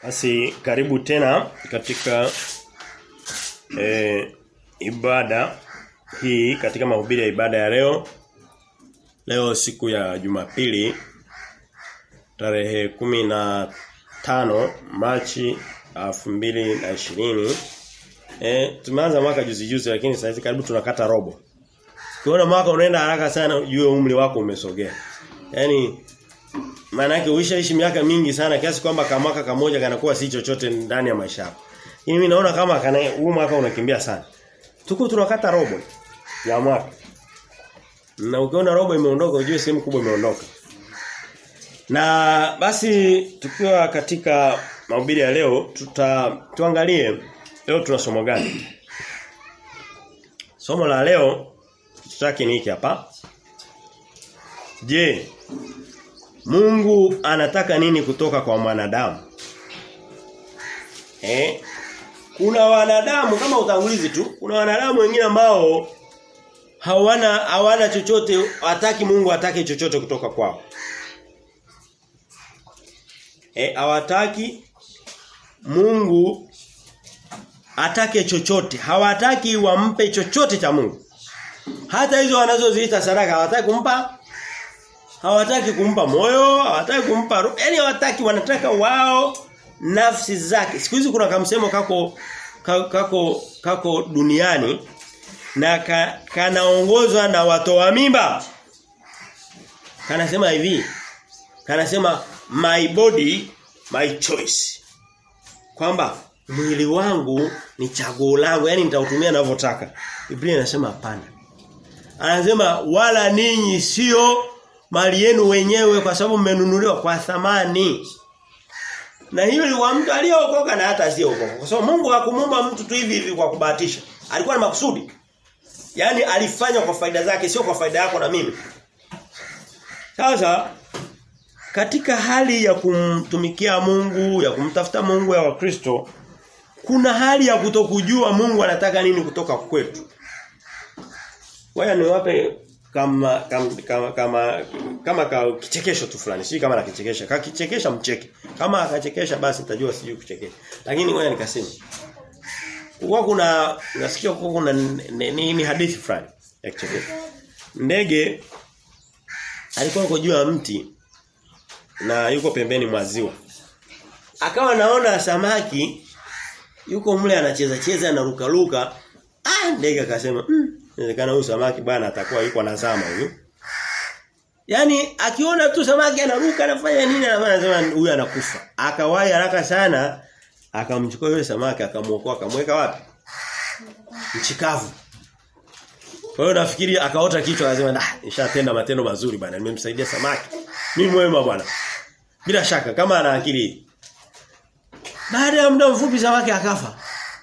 Basi karibu tena katika e, ibada hii katika mahubiri ya ibada ya leo. Leo siku ya Jumapili tarehe kumi na tano Machi elfu mbili na ishirini Eh tumeanza mwaka juzi juzi lakini sasa hivi karibu tunakata robo. Ukiona mwaka unaenda haraka sana ujue umri wako umesogea. Yaani maana yake uishaishi miaka mingi sana kiasi kwamba kama mwaka kamoja kanakuwa si chochote ndani ya maisha yako. Mimi naona kama kana huu mwaka unakimbia sana. Tuko tunakata robo ya mwaka. Na ukiona robo imeondoka ujue sehemu kubwa imeondoka. Na basi tukiwa katika mahubiri ya leo tuta tuangalie leo tuna somo gani? Somo la leo tutaki ni hiki hapa. Je, Mungu anataka nini kutoka kwa mwanadamu? Eh? Kuna wanadamu kama utangulizi tu, kuna wanadamu wengine ambao hawana hawana chochote, hataki Mungu atake chochote kutoka kwao. Eh, hawataki Mungu atake chochote. Hawataki wampe chochote cha Mungu. Hata hizo wanazoziita sadaka hawataki kumpa hawataki kumpa moyo, hawataki kumpa roho. Yaani hawataki wanataka wao nafsi zake. Siku hizi kuna kamsemo kako kako kako duniani na ka, kanaongozwa na watoa mimba. Kanasema hivi. Kanasema my body my choice. Kwamba mwili wangu ni chaguo langu, yani nitautumia ninavyotaka. Biblia inasema hapana. Anasema wala ninyi sio mali yenu wenyewe kwa sababu mmenunuliwa kwa thamani. Na hiyo ni wa mtu aliyeokoka na hata asiyeokoka. Kwa sababu Mungu hakumuumba mtu tu hivi hivi kwa kubahatisha. Alikuwa na makusudi. Yaani alifanya kwa faida zake sio kwa faida yako na mimi. Sasa katika hali ya kumtumikia Mungu, ya kumtafuta Mungu ya Wakristo, kuna hali ya kutokujua Mungu anataka nini kutoka kwetu. Waya niwape kama kama kama kama, kama ka kichekesho tu fulani. Sijui kama nakichekesha. Kakichekesha mcheke. Kama akachekesha basi nitajua sijui kuchekesha. Lakini ngoja nikasema. Kwa kuna nasikia kwa kuna ni, ni hadithi fulani ya kichekesho. Ndege alikuwa yuko juu ya mti na yuko pembeni mwa ziwa. Akawa naona samaki yuko mle anacheza cheza anaruka ruka. Ah ndege akasema, "Mm, inawezekana huyu samaki bwana atakuwa yuko anazama huyu." Yaani akiona tu samaki anaruka anafanya nini anasema huyu anakufa. Akawahi haraka sana akamchukua yule samaki akamuokoa akamweka wapi? Mchikavu. Kwa hiyo nafikiri akaota kichwa akasema, "Ah, nishatenda matendo mazuri bwana, nimemsaidia samaki. Mimi mwema bwana." Bila shaka kama ana akili. Baada ya muda mfupi samaki akafa.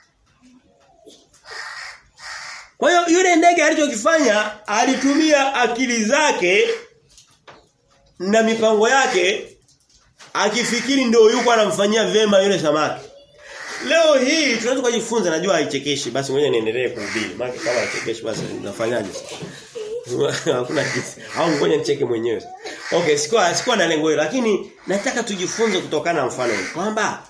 Kwa hiyo yule ndege alichokifanya alitumia akili zake na mipango yake akifikiri ndio yuko anamfanyia vema yule samaki. Leo hii tunaweza kujifunza najua haichekeshi basi ngoja niendelee kuhubiri. Maana kama haichekeshi basi nafanyaje? Hakuna kitu. Au ngoja nicheke mwenyewe. Okay, sikuwa sikuwa na lengo hilo lakini nataka tujifunze kutokana na mfano huu kwamba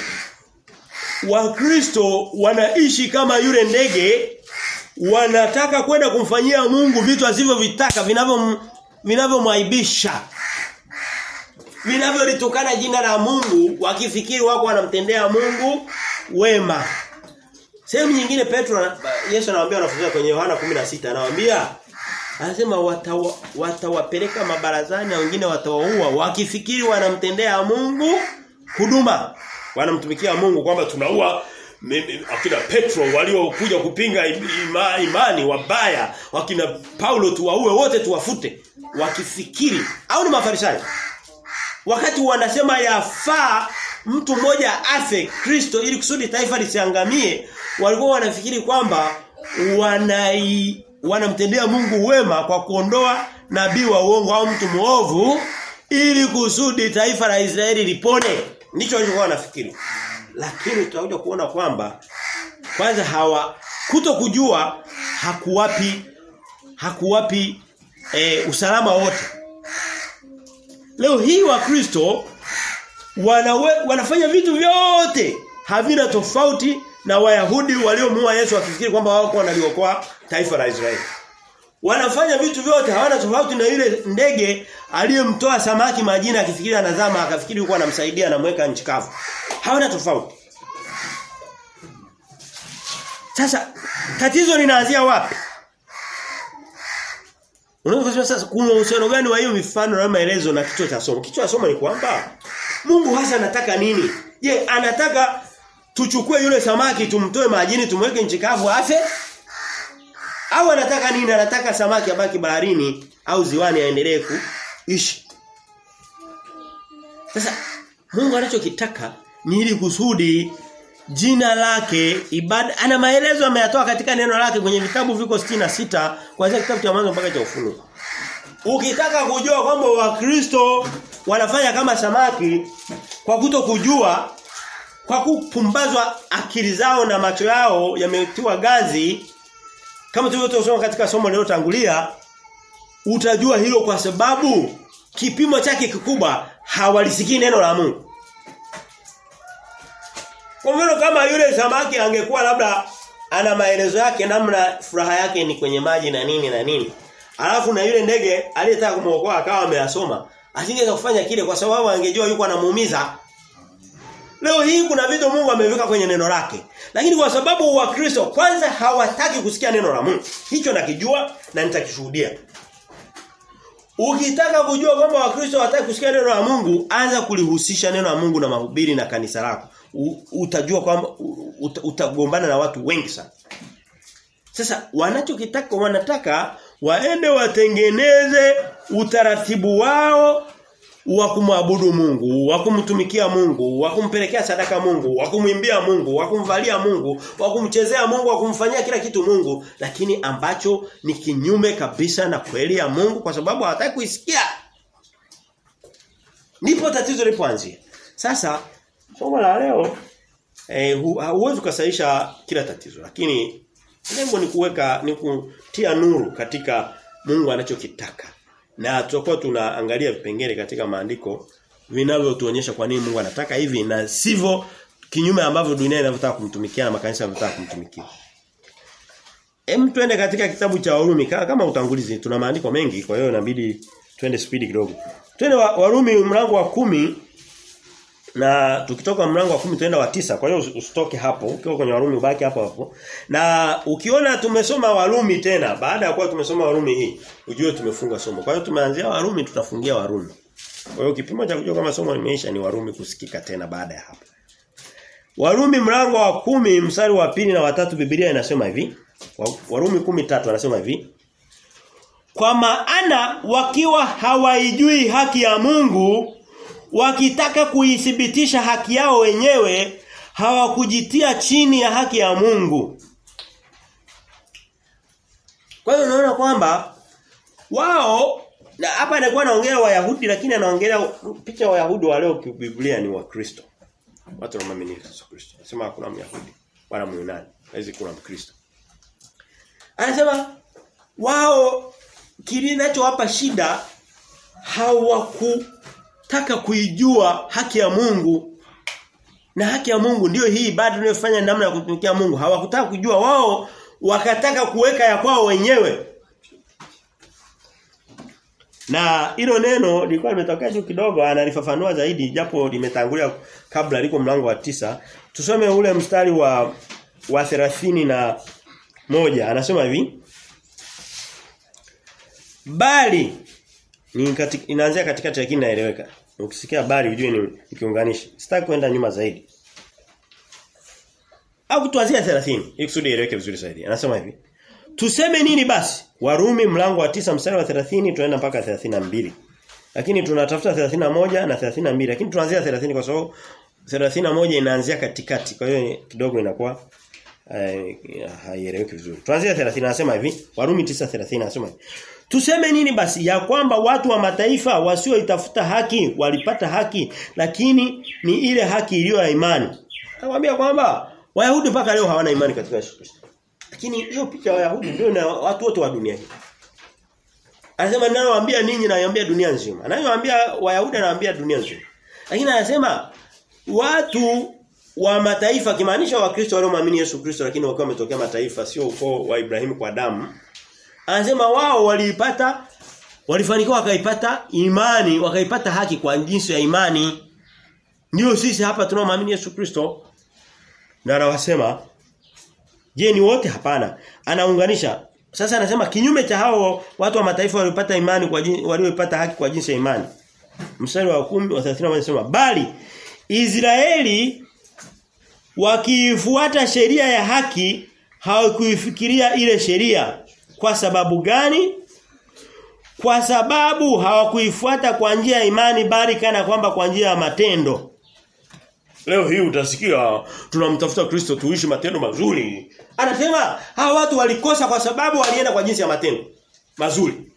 Wakristo wanaishi kama yule ndege wanataka kwenda kumfanyia Mungu vitu asivyovitaka vinavyo vinavyomwaibisha vinavyolitukana jina la Mungu wakifikiri wako wanamtendea Mungu wema sehemu nyingine Petro Yesu anawaambia wanafunzi kwenye Yohana 16 anawaambia anasema watawa, watawapeleka mabarazani na wengine watawaua wakifikiri wanamtendea Mungu huduma wanamtumikia Mungu kwamba tunaua akina Petro waliokuja kupinga ima, imani wabaya wakina Paulo tuwaue wote tuwafute wakifikiri au ni mafarisayo wakati wanasema yafaa mtu mmoja afe Kristo ili kusudi taifa lisiangamie walikuwa wanafikiri kwamba wanai wanamtendea Mungu wema kwa kuondoa nabii wa uongo au mtu muovu ili kusudi taifa la Israeli lipone ndicho walichokuwa wanafikiri lakini tutakuja kuona kwamba kwanza hawa kuto kujua hakuwapi hakuwapi e, usalama wote leo hii wa Kristo wanawe, wanafanya vitu vyote havina tofauti na Wayahudi waliomuua Yesu wakifikiri kwamba wao wanaliokoa taifa la Israeli. Wanafanya vitu vyote hawana tofauti na yule ndege aliyemtoa samaki majini akifikiri anazama akafikiri yuko anamsaidia anamweka nchi kavu. Hawana tofauti. Sasa tatizo linaanzia wapi? Unaweza kusema sasa kuna uhusiano gani wa hiyo mifano na maelezo na kichwa cha somo? Kichwa cha somo ni kwamba Mungu hasa anataka nini? Je, anataka tuchukue yule samaki tumtoe majini tumweke nchi kavu afe? Au anataka nini? Anataka samaki abaki baharini au ziwani aendelee kuishi. Sasa Mungu anachokitaka ni ili kusudi jina lake ibada ana maelezo ameyatoa katika neno lake kwenye vitabu viko sita kuanzia kitabu cha mwanzo mpaka cha ufunuo. Ukitaka kujua kwamba wakristo wanafanya kama samaki kwa kuto kujua kwa kupumbazwa akili zao na macho yao yametiwa gazi kama tulivyosoma katika somo lililotangulia utajua hilo kwa sababu kipimo chake kikubwa hawalisikii neno la Mungu. Kwa mfano kama yule samaki angekuwa labda ana maelezo yake namna furaha yake ni kwenye maji na nini na nini. Alafu na yule ndege aliyetaka kumuokoa akawa ameyasoma. Asingeweza kufanya kile kwa sababu angejua yuko anamuumiza. Leo hii kuna vitu Mungu ameweka kwenye neno lake. Lakini kwa sababu Wakristo kwanza hawataki kusikia neno la Mungu. Hicho nakijua na nitakishuhudia. Ukitaka kujua kwamba Wakristo hawataki kusikia neno la Mungu, anza kulihusisha neno la Mungu na mahubiri na kanisa lako. Utajua kwamba utagombana na watu wengi sana. Sasa wanachokitaka wanataka waende watengeneze utaratibu wao wa kumwabudu Mungu, wa kumtumikia Mungu, wa kumpelekea sadaka Mungu, wa kumwimbia Mungu, wa kumvalia Mungu, wa kumchezea Mungu, wa kumfanyia kila kitu Mungu, lakini ambacho ni kinyume kabisa na kweli ya Mungu kwa sababu hawataki kuisikia. Ndipo tatizo lipoanzia. Sasa somo la leo eh huwezi kusahisha kila tatizo, lakini lengo ni kuweka ni kutia nuru katika Mungu anachokitaka. Na tutakuwa tunaangalia vipengele katika maandiko vinavyotuonyesha kwa nini Mungu anataka hivi na sivyo kinyume ambavyo dunia inavyotaka kumtumikia na makanisa yanavyotaka kumtumikia. Hem twende katika kitabu cha Warumi kama utangulizi tuna maandiko mengi kwa hiyo inabidi twende speed kidogo. Twende wa, Warumi mlango wa kumi na tukitoka mlango wa kumi tuenda wa tisa kwa hiyo usitoke hapo ukiwa kwenye Warumi ubaki hapo hapo na ukiona tumesoma Warumi tena baada ya kuwa tumesoma Warumi hii ujue tumefunga somo kwa hiyo tumeanzia Warumi tutafungia Warumi kwa hiyo kipimo cha kujua kama somo limeisha ni Warumi kusikika tena baada ya hapo Warumi mlango wa kumi mstari wa pili na watatu Biblia inasema hivi Warumi kumi tatu anasema hivi Kwa maana wakiwa hawaijui haki ya Mungu wakitaka kuithibitisha haki yao wenyewe hawakujitia chini ya haki ya Mungu. Kwa hiyo unaona kwamba wao na hapa anakuwa anaongelea Wayahudi lakini anaongelea picha Wayahudi wa leo Biblia ni Wakristo. Watu wanaamini Yesu Kristo. Anasema hakuna Myahudi wala Myunani, haizi kuna Mkristo. Anasema wao kilinachowapa shida hawaku taka kuijua haki ya Mungu na haki ya Mungu ndiyo hii ibada tunayofanya namna ya kutumikia Mungu hawakutaka kujua wao wakataka kuweka ya kwao wenyewe na hilo neno lilikuwa limetokea juu kidogo analifafanua zaidi japo limetangulia kabla liko mlango wa tisa tusome ule mstari wa wa 30 na moja anasema hivi bali ni katika, inaanzia katikati lakini inaeleweka. Ukisikia habari ujue ni, ni kiunganishi. Sitaki kwenda nyuma zaidi. Au tuanzia 30 ili kusudi ieleweke vizuri zaidi. Anasema hivi. Tuseme nini basi? Warumi mlango wa tisa mstari wa 30 tunaenda mpaka 32. Lakini tunatafuta 31 na 32 lakini tunaanzia 30 kwa sababu 31 inaanzia katikati. Kwa hiyo kidogo inakuwa uh, haieleweki vizuri. Tuanzia 30 anasema hivi. Warumi 9:30 anasema hivi. Tuseme nini basi ya kwamba watu wa mataifa wasioitafuta haki walipata haki lakini ni ile haki iliyo ya imani. Nakwambia kwamba Wayahudi mpaka leo hawana imani katika Yesu Kristo. Lakini hiyo picha ya Wayahudi ndio na watu wote wa dunia hii. Anasema ninayowaambia ninyi naambia dunia nzima. Anayowaambia Wayahudi anawaambia dunia nzima. Lakini anasema watu wa mataifa kimaanisha wakristo walioamini Yesu Kristo lakini wakiwa wametokea mataifa sio ukoo wa Ibrahimu kwa damu anasema wao waliipata walifanikiwa wakaipata imani wakaipata haki kwa jinsi ya imani ndio sisi hapa tunaoamini Yesu Kristo na anawasema je ni wote hapana anaunganisha sasa anasema kinyume cha hao watu wa mataifa waliopata imani kwa waliopata haki kwa jinsi ya imani mstari wa 10 wa 30 anasema bali Israeli wakiifuata sheria ya haki hawakuifikiria ile sheria kwa sababu gani kwa sababu hawakuifuata kwa njia ya imani bali kana kwamba kwa njia ya matendo Leo hii utasikia tunamtafuta Kristo tuishi matendo mazuri. Anasema hawa watu walikosa kwa sababu walienda kwa jinsi ya matendo mazuri.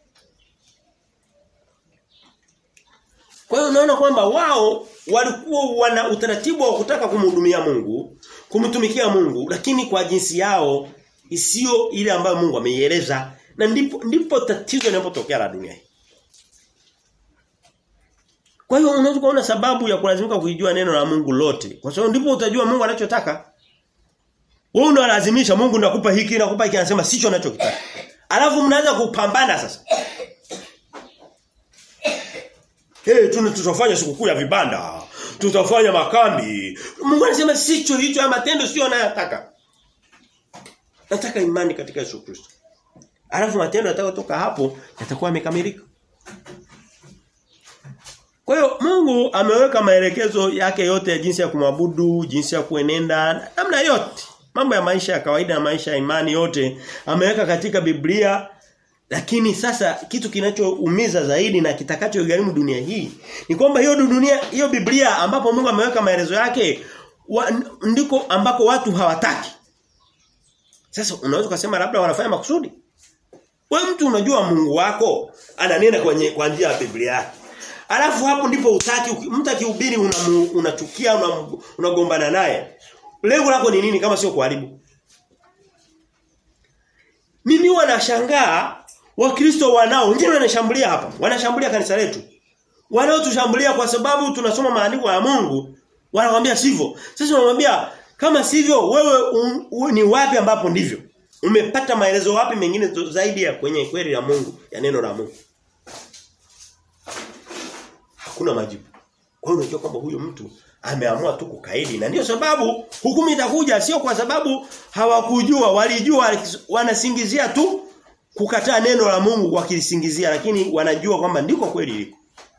Kwa hiyo unaona kwamba wao walikuwa wana utaratibu wa kutaka kumhudumia Mungu, kumtumikia Mungu, lakini kwa jinsi yao isiyo ile ambayo Mungu ameieleza na ndipo ndipo tatizo linapotokea la dunia hii. Kwa hiyo unaweza kuona sababu ya kulazimika kuijua neno la Mungu lote. Kwa sababu ndipo utajua Mungu anachotaka. Wewe unalazimisha Mungu nakupa hiki nakupa hiki anasema sicho anachokitaka. Alafu mnaanza kupambana sasa. Hey, tuna tutafanya sikukuu ya vibanda. Tutafanya makambi. Mungu anasema sicho hicho ya matendo sio anayotaka. Nataka imani katika Yesu Kristo. Alafu matendo yatakayotoka hapo yatakuwa yamekamilika. Kwa hiyo Mungu ameweka maelekezo yake yote ya jinsi ya kumwabudu, jinsi ya kuenenda, namna yote. Mambo ya maisha ya kawaida na maisha ya imani yote ameweka katika Biblia. Lakini sasa kitu kinachoumiza zaidi na kitakachogharimu dunia hii ni kwamba hiyo dunia hiyo Biblia ambapo Mungu ameweka maelezo yake wa, ndiko ambako watu hawataki. Sasa unaweza kusema labda wanafanya makusudi. Wewe mtu unajua Mungu wako ananena kwenye kwa njia ya Biblia yake. Alafu hapo ndipo utaki mtu akihubiri unachukia una unagombana una naye. Lengo lako ni nini kama sio kuharibu? Mimi wanashangaa Wakristo wanao wengine wanashambulia hapa. Wanashambulia kanisa letu. Wanaotushambulia kwa sababu tunasoma maandiko ya Mungu, wanakuambia sivyo. Sasa wanamwambia kama sivyo wewe un, un, ni wapi ambapo ndivyo? Umepata maelezo wapi mengine zaidi ya kwenye kweli ya Mungu, ya neno la Mungu? hakuna majibu. Kwa hiyo unajua kwamba huyo mtu ameamua tu kukaidi na ndio sababu hukumu itakuja sio kwa sababu hawakujua walijua wanasingizia tu kukataa neno la Mungu wakilisingizia lakini wanajua kwamba ndiko kweli liko.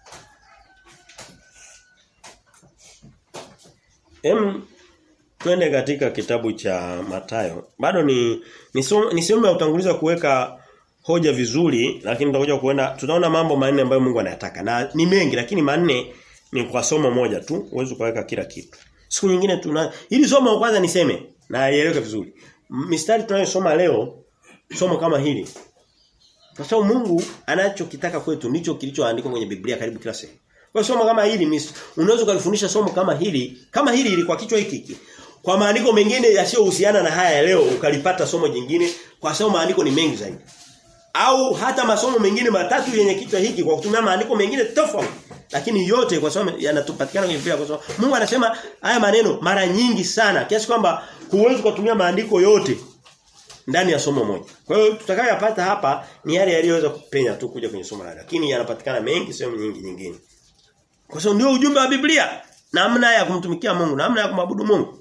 Em twende katika kitabu cha Matayo. Bado ni ni sehemu ya utanguliza kuweka hoja vizuri lakini tutakuja kuenda tutaona mambo manne ambayo Mungu anayataka na ni mengi lakini manne ni kwa somo moja tu uweze kuweka kila kitu siku nyingine tuna hili somo kwanza niseme na ieleweke vizuri mistari tunayosoma leo somo kama hili kwa sababu Mungu anachokitaka kwetu ndicho kilichoandikwa kwenye Biblia karibu kila sehemu kwa somo kama hili unaweza kulifundisha somo kama hili kama hili ili kwa kichwa hiki hiki kwa maandiko mengine yasiyohusiana na haya leo ukalipata somo jingine kwa sababu maandiko ni mengi zaidi au hata masomo mengine matatu yenye kichwa hiki kwa kutumia maandiko mengine tofauti lakini yote kwa sababu yanatupatikana kwenye Biblia kwa sababu Mungu anasema haya maneno mara nyingi sana kiasi kwamba huwezi kutumia maandiko yote ndani ya somo moja. Kwa hiyo tutakayoyapata hapa ni yale yaliyoweza kupenya tu kuja kwenye somo la lakini yanapatikana mengi sehemu nyingi nyingine. Kwa sababu ndio ujumbe wa Biblia, namna ya kumtumikia Mungu, namna ya kumwabudu Mungu.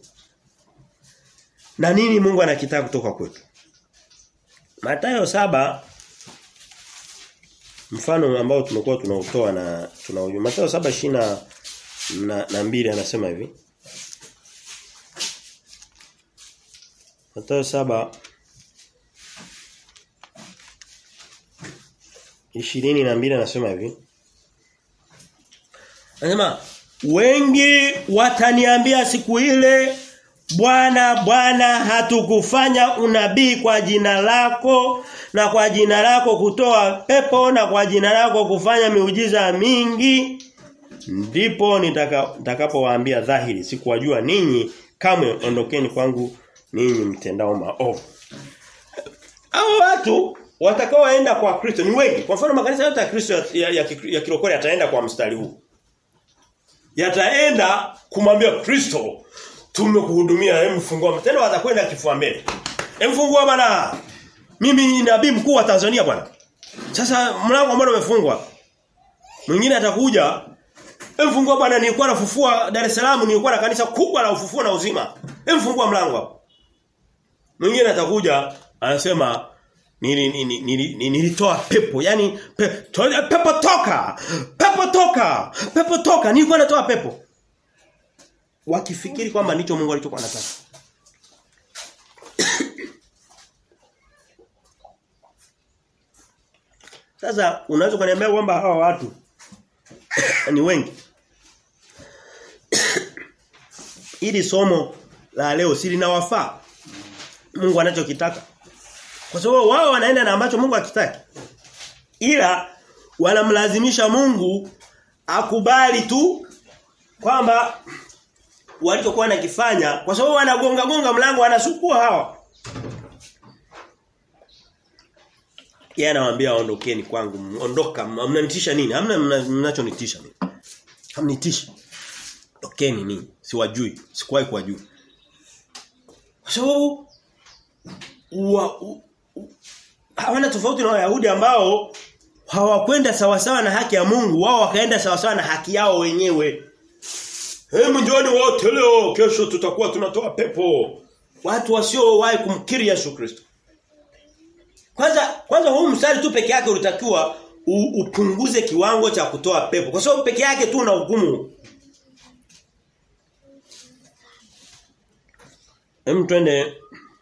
Na nini Mungu anakitaka kutoka kwetu? Mathayo saba mfano ambao tumekuwa tunautoa na tunaujua Mathayo 7:20 na, na mbili anasema hivi Mathayo saba ishirini na mbili anasema hivi Anasema wengi wataniambia siku ile Bwana Bwana hatukufanya unabii kwa jina lako na kwa jina lako kutoa pepo na kwa jina lako kufanya miujiza mingi ndipo nitakapowaambia dhahiri sikuwajua ninyi kamwe ondokeni kwangu ninyi mtendao maovu hao watu watakaoenda kwa Kristo ni wengi kwa mfano makanisa yote ya Kristo ya, ya, ya, ya kirokole yataenda kwa mstari huu yataenda kumwambia Kristo tumekuhudumia hem fungua tena watakwenda kifua mbele. Hem fungua bwana. Mimi ni nabii mkuu wa Tanzania bwana. Sasa mlango ambao umefungwa. Mwingine atakuja hem fungua bwana nilikuwa nafufua Dar es Salaam nilikuwa na kanisa kubwa la ufufuo na uzima. Hem fungua mlango hapo. Mwingine atakuja anasema nili, nili, nili, nilitoa pepo yani pe, to, pepo toka pepo toka pepo toka nilikuwa natoa pepo wakifikiri kwamba ndicho Mungu alichokuwa anataka Sasa unaweza kuniambia kwamba hawa watu ni wengi ili somo la leo si linawafaa Mungu anachokitaka kwa sababu wao wanaenda na ambacho Mungu hakitaki. Ila wanamlazimisha Mungu akubali tu kwamba walichokuwa nakifanya kwa sababu wanagonga gonga mlango wanasukua hawa. Yeye anawaambia ondokeni kwangu, ondoka, mnanitisha nini? Hamna mnachonitisha mimi. Hamnitishi. Ondokeni nini? Siwajui, sikuwahi kuwajua. Kwa sababu wa, u, hawana tofauti na Wayahudi ambao hawakwenda sawasawa na haki ya Mungu, wao wakaenda sawasawa na haki yao wenyewe. Hebu njooni wote leo, kesho tutakuwa tunatoa pepo. Watu wasiowahi kumkiri Yesu Kristo. Kwanza kwanza huu mstari tu peke yake ulitakiwa upunguze kiwango cha kutoa pepo. Kwa sababu peke yake tu una hukumu. Hem twende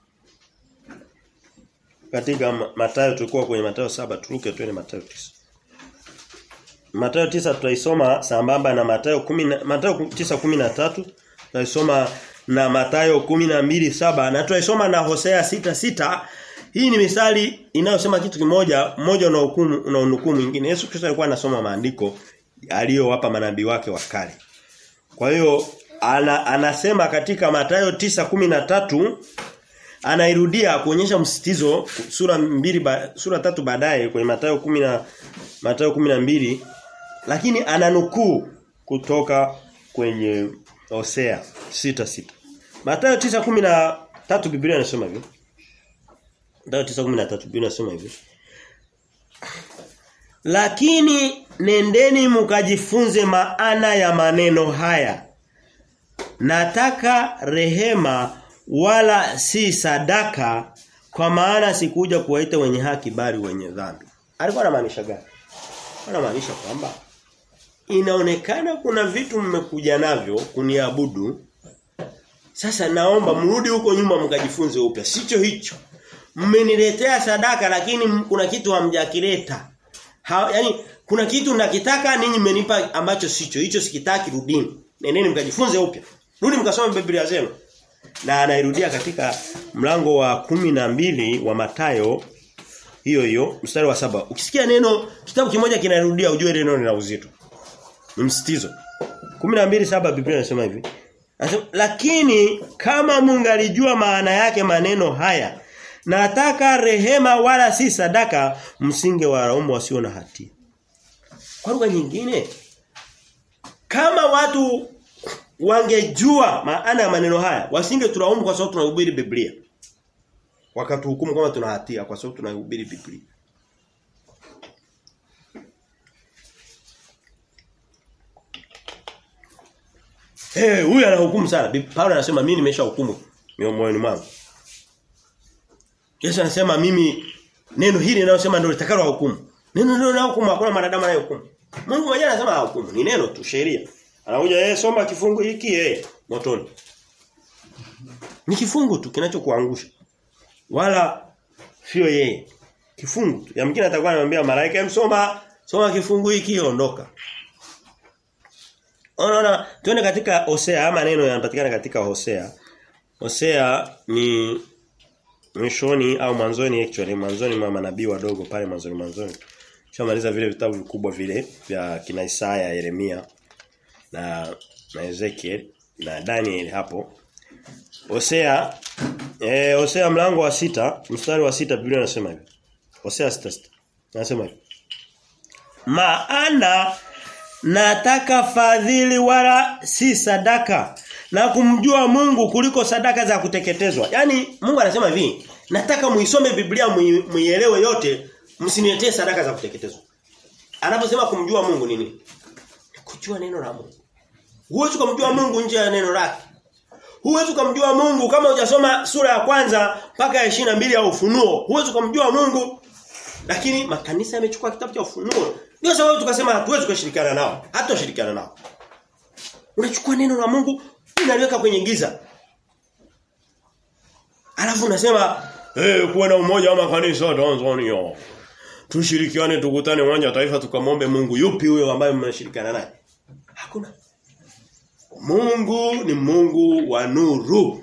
katika Mathayo tulikuwa kwenye Mathayo saba turuke twende Mathayo 9. Mathayo 9 tutaisoma sambamba na Mathayo 10 Mathayo 9:13 tutaisoma na Mathayo 12:7 na tutaisoma na Hosea 6:6 hii ni misali inayosema kitu kimoja mmoja una hukumu una hukumu mwingine Yesu Kristo alikuwa anasoma maandiko aliyowapa manabii wake wa kale kwa hiyo ana, anasema katika Mathayo 9:13 anairudia kuonyesha msitizo sura mbili ba, sura tatu baadaye kwenye Mathayo 10 na Mathayo 12 lakini ananukuu kutoka kwenye Hosea 6:6 Mathayo 9:13 Biblia inasema hivi Mathayo 9:13 Biblia inasema hivi Lakini nendeni mkajifunze maana ya maneno haya Nataka rehema wala si sadaka kwa maana sikuja kuwaita wenye haki bali wenye dhambi. Alikuwa anamaanisha gani? Anamaanisha kwamba inaonekana kuna vitu mmekuja navyo kuniabudu. Sasa naomba mrudi huko nyuma mkajifunze upya. Sicho hicho. Mmeniletea sadaka lakini kuna kitu hamjakileta. Ha, yani kuna kitu nakitaka ninyi mmenipa ambacho sicho. Hicho sikitaki rudini. Nendeni mkajifunze upya. Rudi mkasome Biblia zenu. Na anairudia katika mlango wa kumi na mbili wa Matayo hiyo hiyo mstari wa saba Ukisikia neno kitabu kimoja kinarudia ujue neno lina uzito. Ni msitizo. 12:7 Biblia inasema hivi. Anasema lakini kama mungalijua maana yake maneno haya nataka rehema wala si sadaka msinge wa raumu wasio na hatia. Kwa lugha nyingine kama watu wangejua maana ya maneno haya wasinge tulaumu kwa sababu tunahubiri Biblia wakatuhukumu kama tuna hatia kwa sababu tunahubiri Biblia Eh hey, huyu anahukumu sana Paulo anasema mimi nimeshahukumu moyoni mwangu Yesu anasema mimi neno hili linalosema ndio litakalo hukumu neno ndio linalohukumu hakuna mwanadamu anayehukumu Mungu mwenyewe anasema hukumu ni neno tu sheria Anakuja yeye soma kifungu hiki yeye motoni. Ni kifungu tu kinachokuangusha. Wala sio yeye. Kifungu tu. Yamkini atakuwa anamwambia malaika msoma soma kifungu hiki ondoka. Unaona tuone katika Hosea maneno yanapatikana katika Hosea. Hosea ni mwishoni au mwanzoni actually mwanzoni mwa manabii wadogo pale mwanzoni mwanzoni. Shamaliza vile vitabu vikubwa vile vya kina Isaya, Yeremia na na Ezekiel na Daniel hapo. Hosea eh Hosea mlango wa sita mstari wa sita Biblia inasema hivi. Hosea 6:6. Nasema hivi. Maana nataka fadhili wala si sadaka na kumjua Mungu kuliko sadaka za kuteketezwa. Yaani Mungu anasema hivi, nataka muisome Biblia muielewe yote, msiniletee sadaka za kuteketezwa. Anaposema kumjua Mungu nini? Ni kujua neno la Mungu. Huwezi kumjua Mungu nje ya neno lake. Huwezi kumjua Mungu kama hujasoma sura ya kwanza mpaka ya mbili ya Ufunuo. Huwezi kumjua Mungu. Lakini makanisa yamechukua kitabu cha Ufunuo. Ndio sababu tukasema hatuwezi kushirikiana nao. Hatutoshirikiana nao. Unachukua neno la Mungu unaliweka kwenye giza. Alafu unasema eh hey, kuwa na umoja wa makanisa Tanzania. Tushirikiane tukutane uwanja wa taifa tukamwombe Mungu yupi huyo ambaye mnashirikiana naye? Hakuna. Mungu ni Mungu wa nuru.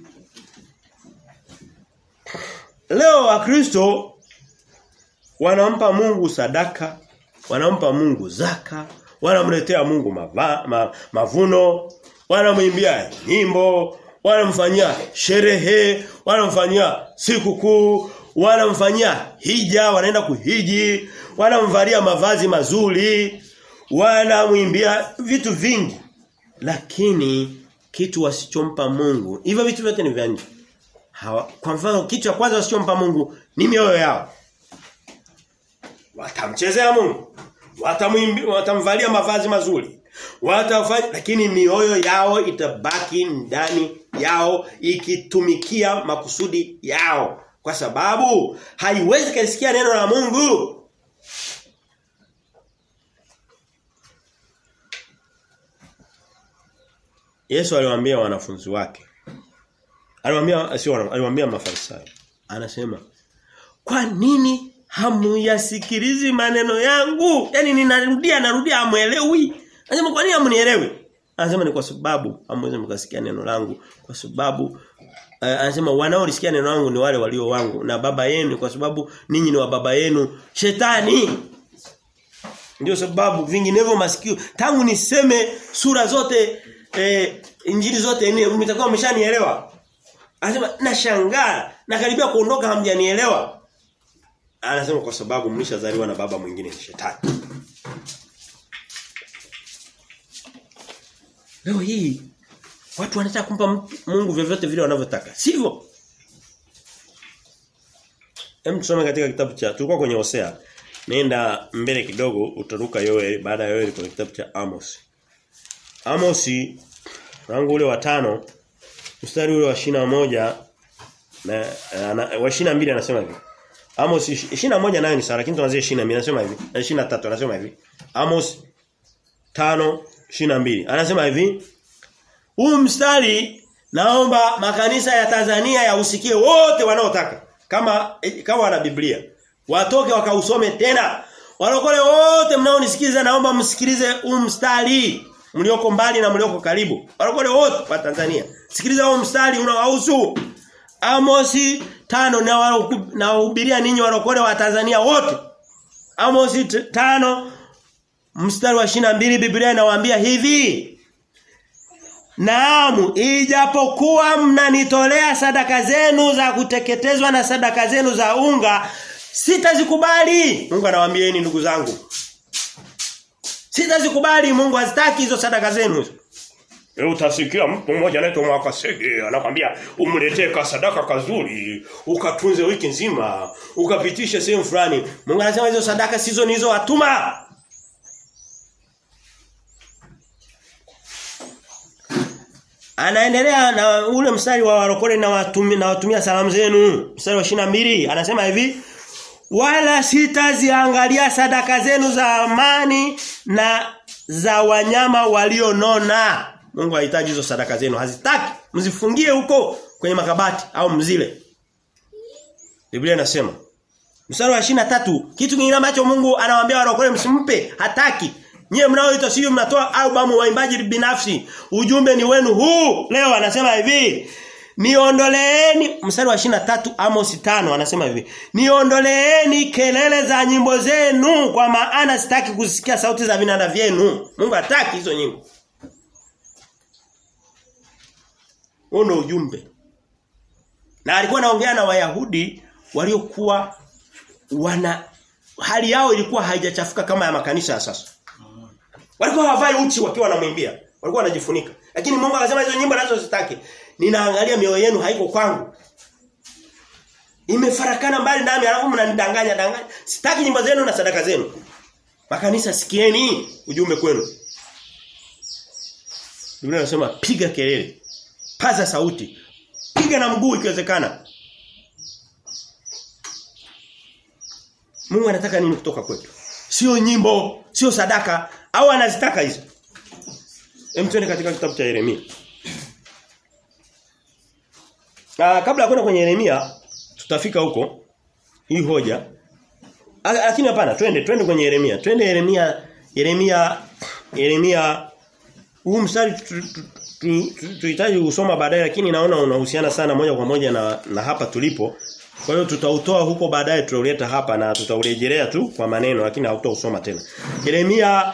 Leo wakristo wanampa Mungu sadaka, wanampa Mungu zaka, wanamletea Mungu mava, ma, mavuno, wanamwimbia nyimbo, wanamfanyia sherehe, wanamfanyia sikukuu, wanamfanyia hija, wanaenda kuhiji, wanamvalia mavazi mazuri, wanamwimbia vitu vingi. Lakini kitu wasichompa Mungu, hivyo vitu vyote ni vya nje. Hawa, kwa mfano kitu cha kwanza wasichompa Mungu ni mioyo yao. Watamchezea Mungu. Watamwimbi, watamvalia mavazi mazuri. Watafanya lakini mioyo yao itabaki ndani yao ikitumikia makusudi yao kwa sababu haiwezi kusikia neno la Mungu. Yesu aliwaambia wanafunzi wake. Aliwaambia sio aliwaambia mafarisayo. Anasema, "Kwa nini hamuyasikilizi maneno yangu?" Yaani ninarudia narudia hamuelewi. Anasema, "Kwa nini hamunielewi?" Anasema ni kwa sababu hamwezi mkasikia neno langu kwa sababu uh, anasema wanaolisikia neno langu ni wale walio wangu na baba yenu kwa sababu ninyi ni wa baba yenu shetani. Ndio sababu vinginevyo masikio tangu niseme sura zote eh, injili zote nne mtakuwa mmeshanielewa. Anasema nashangaa nakaribia kuondoka hamjanielewa. Anasema kwa sababu mlishazaliwa na baba mwingine ni shetani. Leo hii watu wanataka kumpa Mungu vyovyote vile wanavyotaka. Sivyo? Hem tusome katika kitabu cha tulikuwa kwenye Hosea. Nenda mbele kidogo utaruka Yoeli baada ya Yoeli kwenye kitabu cha Amos. Amos mlango ule wa tano mstari ule wa shina moja na, na wa shina mbili anasema hivi. Amos shina moja nayo ni sawa lakini tuanzie shina mbili anasema hivi. Na shina tatu anasema hivi. Amos tano shina mbili anasema hivi. Huu mstari naomba makanisa ya Tanzania yausikie wote wanaotaka kama kama wana Biblia. Watoke wakausome tena. Walokole wote mnaonisikiza naomba msikilize huu mstari mlioko mbali na mlioko karibu. Walokole wote wa Tanzania. Sikiliza huu mstari unaohusu Amosi tano na nawahubiria ninyi walokole wa Tanzania wote. Amosi tano mstari wa mbili Biblia inawaambia hivi. Naamu, ijapokuwa mnanitolea sadaka zenu za kuteketezwa na sadaka zenu za unga, sitazikubali. Mungu anawaambieni ndugu zangu. Sitazikubali Mungu hazitaki hizo sadaka zenu. Leo utasikia mtu mmoja anaitwa Mwakasege anakwambia umletee ka sadaka kazuri, ukatunze wiki nzima, ukapitishe sehemu fulani. Mungu anasema hizo sadaka sizo ni hizo watuma. Anaendelea na ule mstari wa warokole na watumia na watumia salamu zenu. Mstari wa mbili anasema hivi wala sitaziangalia sadaka zenu za amani na za wanyama walionona. Mungu hahitaji hizo sadaka zenu, hazitaki. Mzifungie huko kwenye makabati au mzile. Biblia inasema mstari wa tatu kitu kingine ambacho Mungu anawaambia warokole msimpe, hataki. Nyie mnaoita sio mnatoa albamu waimbaji binafsi. Ujumbe ni wenu huu. Leo anasema hivi. Niondoleeni mstari wa tatu Amos 5 anasema hivi. Niondoleeni kelele za nyimbo zenu kwa maana sitaki kusikia sauti za vinanda vyenu. Mungu hataki hizo nyimbo. Huo ujumbe. Na alikuwa anaongea na Wayahudi waliokuwa wana hali yao ilikuwa haijachafuka kama ya makanisa ya sasa. Walikuwa hawavai uchi wakiwa wanamwimbia. Walikuwa wanajifunika. Lakini Mungu akasema hizo nyimbo nazo sitaki. Ninaangalia mioyo yenu haiko kwangu. Imefarakana mbali nami alafu mnanidanganya danganya. Sitaki nyimbo zenu na sadaka zenu. Makanisa sikieni ujumbe kwenu. Biblia inasema piga kelele. Paza sauti. Piga na mguu ikiwezekana. Mungu anataka nini kutoka kwetu? Sio nyimbo, sio sadaka au anazitaka hizo. Hem tuende katika kitabu cha Yeremia. Ah kabla ya kwenda kwenye Yeremia tutafika huko hii hoja. Lakini hapana, twende twende kwenye Yeremia. Twende Yeremia Yeremia Yeremia huu mstari tuhitaji kusoma baadaye lakini naona unahusiana sana moja kwa moja na, na hapa tulipo. Kwa hiyo tutautoa huko baadaye tutauleta hapa na tutaurejelea tu kwa maneno lakini hautausoma tena. Yeremia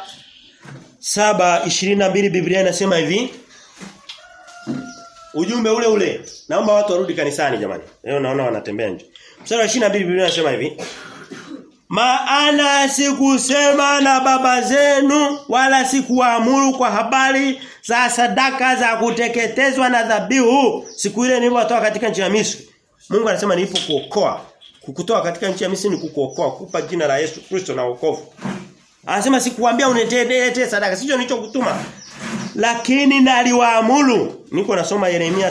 7:22 Biblia inasema hivi. Ujumbe ule ule. Naomba watu warudi kanisani jamani. Leo naona wanatembea nje. Mstari wa 22 Biblia inasema hivi. Maana sikusema na baba zenu wala sikuamuru kwa habari za sadaka za kuteketezwa na dhabihu siku ile nilipowatoa katika nchi ya Misri. Mungu anasema nilipo kuokoa. Kukutoa katika nchi ya Misri ni kukuokoa, kukupa jina la Yesu Kristo na wokovu. Anasema sikuambia unitetee sadaka, sicho nilichokutuma. Lakini naliwaamuru. Niko nasoma Yeremia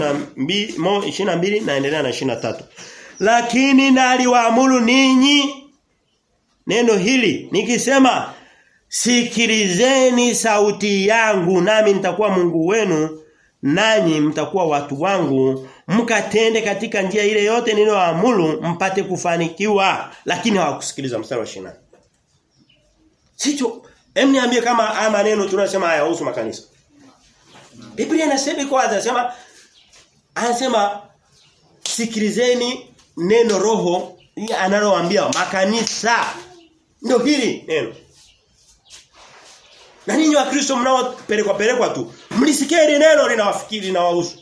7:22 naendelea na 23. Lakini naliwaamuru ninyi neno hili nikisema sikilizeni sauti yangu nami nitakuwa Mungu wenu nanyi mtakuwa watu wangu mkatende katika njia ile yote niliyoamuru mpate kufanikiwa lakini hawakusikiliza mstari wa 20 Sicho hem niambie kama haya maneno tunasema hayahusu makanisa Biblia inasema kwa anasema anasema sikilizeni neno roho analowaambia makanisa ndio hili neno na ninyi wa Kristo mnaopelekwa pelekwa tu mlisikia ile neno linawafikiri na wahusu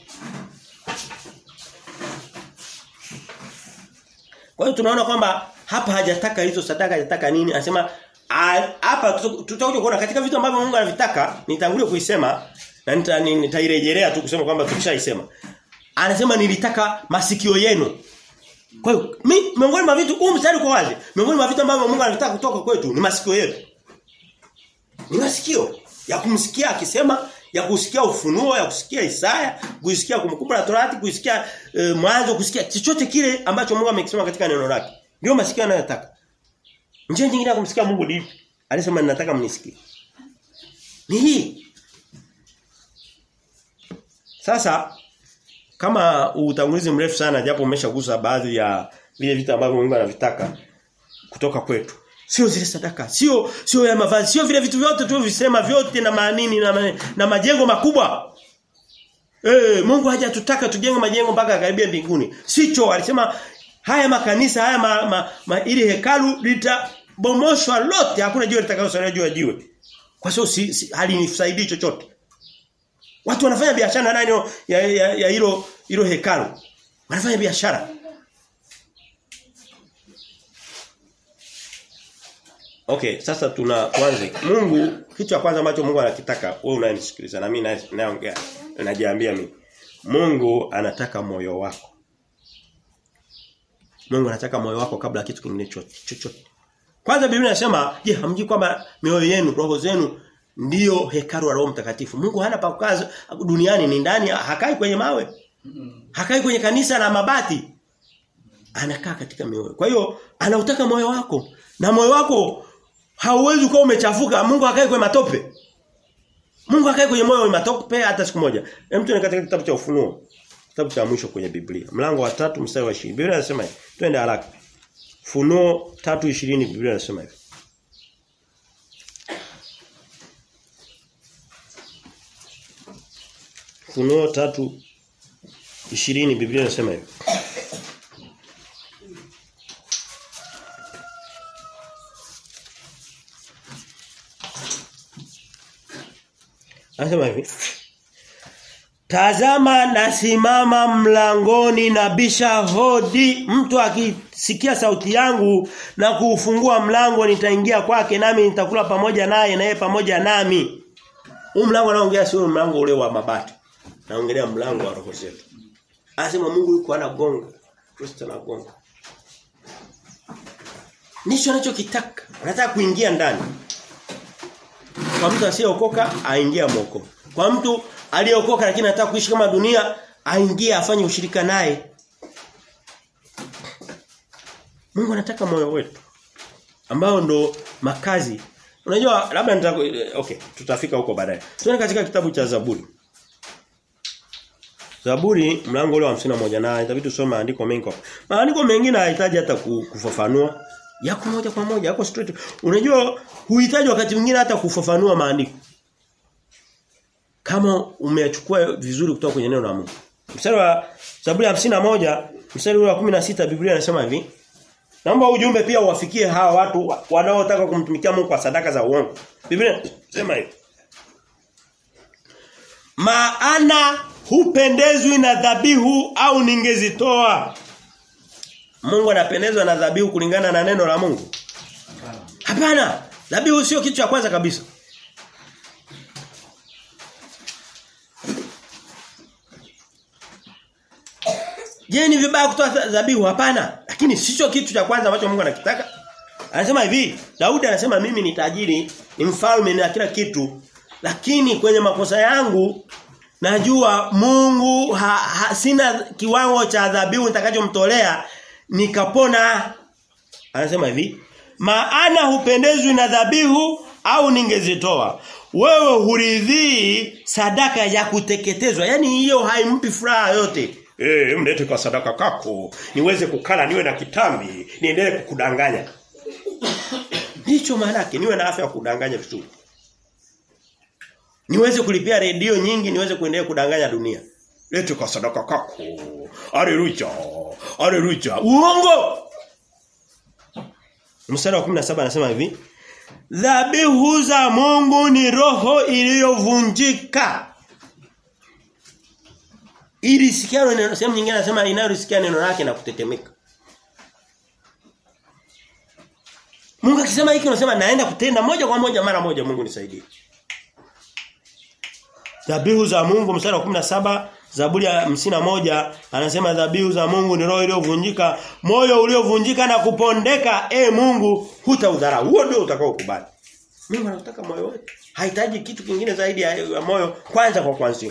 Kwa hiyo tunaona kwamba hapa hajataka hizo sadaka hajataka nini anasema hapa tutakuja kuona katika vitu ambavyo Mungu anavitaka nitangulie kuisema na nitairejelea tu kusema kwamba tukishaisema anasema nilitaka masikio yenu kwa hiyo miongoni mwa vitu huu mstari kwa wazi miongoni mwa vitu ambavyo Mungu anataka kutoka kwetu ni masikio yetu ni masikio ya kumsikia akisema ya kusikia ufunuo ya kusikia Isaya kusikia kumbukumbu la Torati kusikia e, mwanzo kusikia chochote kile ambacho Mungu amekisema katika neno lake ndio masikio anayotaka njia nyingine ya kumsikia Mungu ni alisema ninataka mnisikie ni hii sasa kama utangulizi mrefu sana japo umeshagusa baadhi ya vile vitu ambavyo Mungu anavitaka kutoka kwetu Sio zile sadaka, sio sio ya mavazi, sio vile vitu vyote tu visema vyote na maanini na, ma, na majengo makubwa. Eh, Mungu hajatutaka tujenge majengo mpaka karibia mbinguni. Sicho alisema haya makanisa haya ma, ma, ma ili hekalu litabomoshwa lote, hakuna jiwe litakayosalia juu ya jiwe. Kwa sababu si, si, halinisaidii chochote. Watu wanafanya biashara ndani ya ya, ya hilo hilo hekalu. Wanafanya biashara. Okay, sasa tuna tuanze. Mungu kitu cha kwanza ambacho Mungu anakitaka wewe unanisikiliza na mimi naongea najiambia mimi. Mungu anataka moyo wako. Mungu anataka moyo wako kabla kitu kingine chochote. Kwanza Biblia inasema, je, hamjui kwamba mioyo yenu, roho zenu ndiyo hekalu la Roho Mtakatifu. Mungu hana pa kukaa duniani ni ndani, hakai kwenye mawe. Hakai kwenye kanisa la mabati. Anakaa katika mioyo. Kwa hiyo anautaka moyo wako. Na moyo wako hauwezi kuwa umechafuka. Mungu hakai kwenye matope. Mungu hakai kwenye moyo wa matope hata siku moja. Hem tuende katika kitabu cha Ufunuo. Kitabu cha mwisho kwenye Biblia. Mlango wa tatu mstari wa 20. Biblia inasema hivi. Twende haraka. Funuo 3:20 Biblia inasema hivi. Funuo 3:20 Biblia inasema hivi. Anasema hivi. Tazama nasimama mlangoni na bisha hodi mtu aki akisikia sauti yangu na kuufungua mlango nitaingia kwake nami nitakula pamoja naye na yeye pamoja nami. Huu mlango anaongea sio mlango ule wa mabati. Naongelea mlango wa roho zetu. Anasema Mungu yuko anagonga. Kristo anagonga. Ndicho anachokitaka. Anataka kuingia ndani. Kwa mtu asiyeokoka aingia moko. Kwa mtu aliyeokoka lakini anataka kuishi kama dunia aingie afanye ushirika naye. Mungu anataka moyo wetu ambao ndo makazi. Unajua labda nita okay, tutafika huko baadaye. Tuone katika kitabu cha Zaburi. Zaburi mlango ule wa 51 na itabidi tusome maandiko mengi. Maandiko mengine hayahitaji hata kufafanua. Yako moja kwa moja, yako straight. Unajua huhitaji wakati mwingine hata kufafanua maandiko. Kama umeyachukua vizuri kutoka kwenye neno la Mungu. Mstari wa Zaburi ya moja mstari wa 16 Biblia inasema hivi. Naomba ujumbe pia uwafikie hawa watu wanaotaka kumtumikia Mungu kwa sadaka za uongo. Biblia inasema hivi. Maana hupendezwi na dhabihu au ningezitoa. Mungu anapendezwa na dhabihu kulingana na neno la Mungu? Hapana. Dhabihu sio kitu cha kwanza kabisa. Je, ni vibaya kutoa dhabihu? Hapana. Lakini sicho kitu cha kwanza ambacho Mungu anakitaka. Anasema hivi, Daudi anasema mimi ni tajiri, ni mfalme na kila kitu, lakini kwenye makosa yangu najua Mungu ha, ha, sina kiwango cha dhabihu nitakachomtolea nikapona. Anasema hivi, maana hupendezwi na dhabihu au ningezitoa. Wewe huridhii sadaka ya kuteketezwa. Yaani hiyo haimpi furaha yote. Eh, mlete kwa sadaka kako. Niweze kukala niwe na kitambi, niendelee kukudanganya. Ndicho maana yake niwe na afya ya kudanganya vizuri. Niweze kulipia redio nyingi, niweze kuendelea kudanganya dunia. Lete kwa sadaka kako. Haleluya. Haleluya. Uongo. Mstari wa 17 anasema hivi. Dhabihu za Mungu ni roho iliyovunjika. Ili sikia neno sehemu nyingine anasema inayosikia neno lake na kutetemeka. Mungu akisema hiki unasema naenda kutenda moja kwa moja mara moja Mungu nisaidie. Dhabihu za Mungu mstari wa 17 Zaburi ya moja anasema dhabihu za Mungu ni roho iliyovunjika, moyo uliovunjika na kupondeka, e Mungu hutaudharau. Huo ndio utakaokubali. Mungu anataka moyo wetu. Hahitaji kitu kingine zaidi ya moyo kwanza kwa kwanza.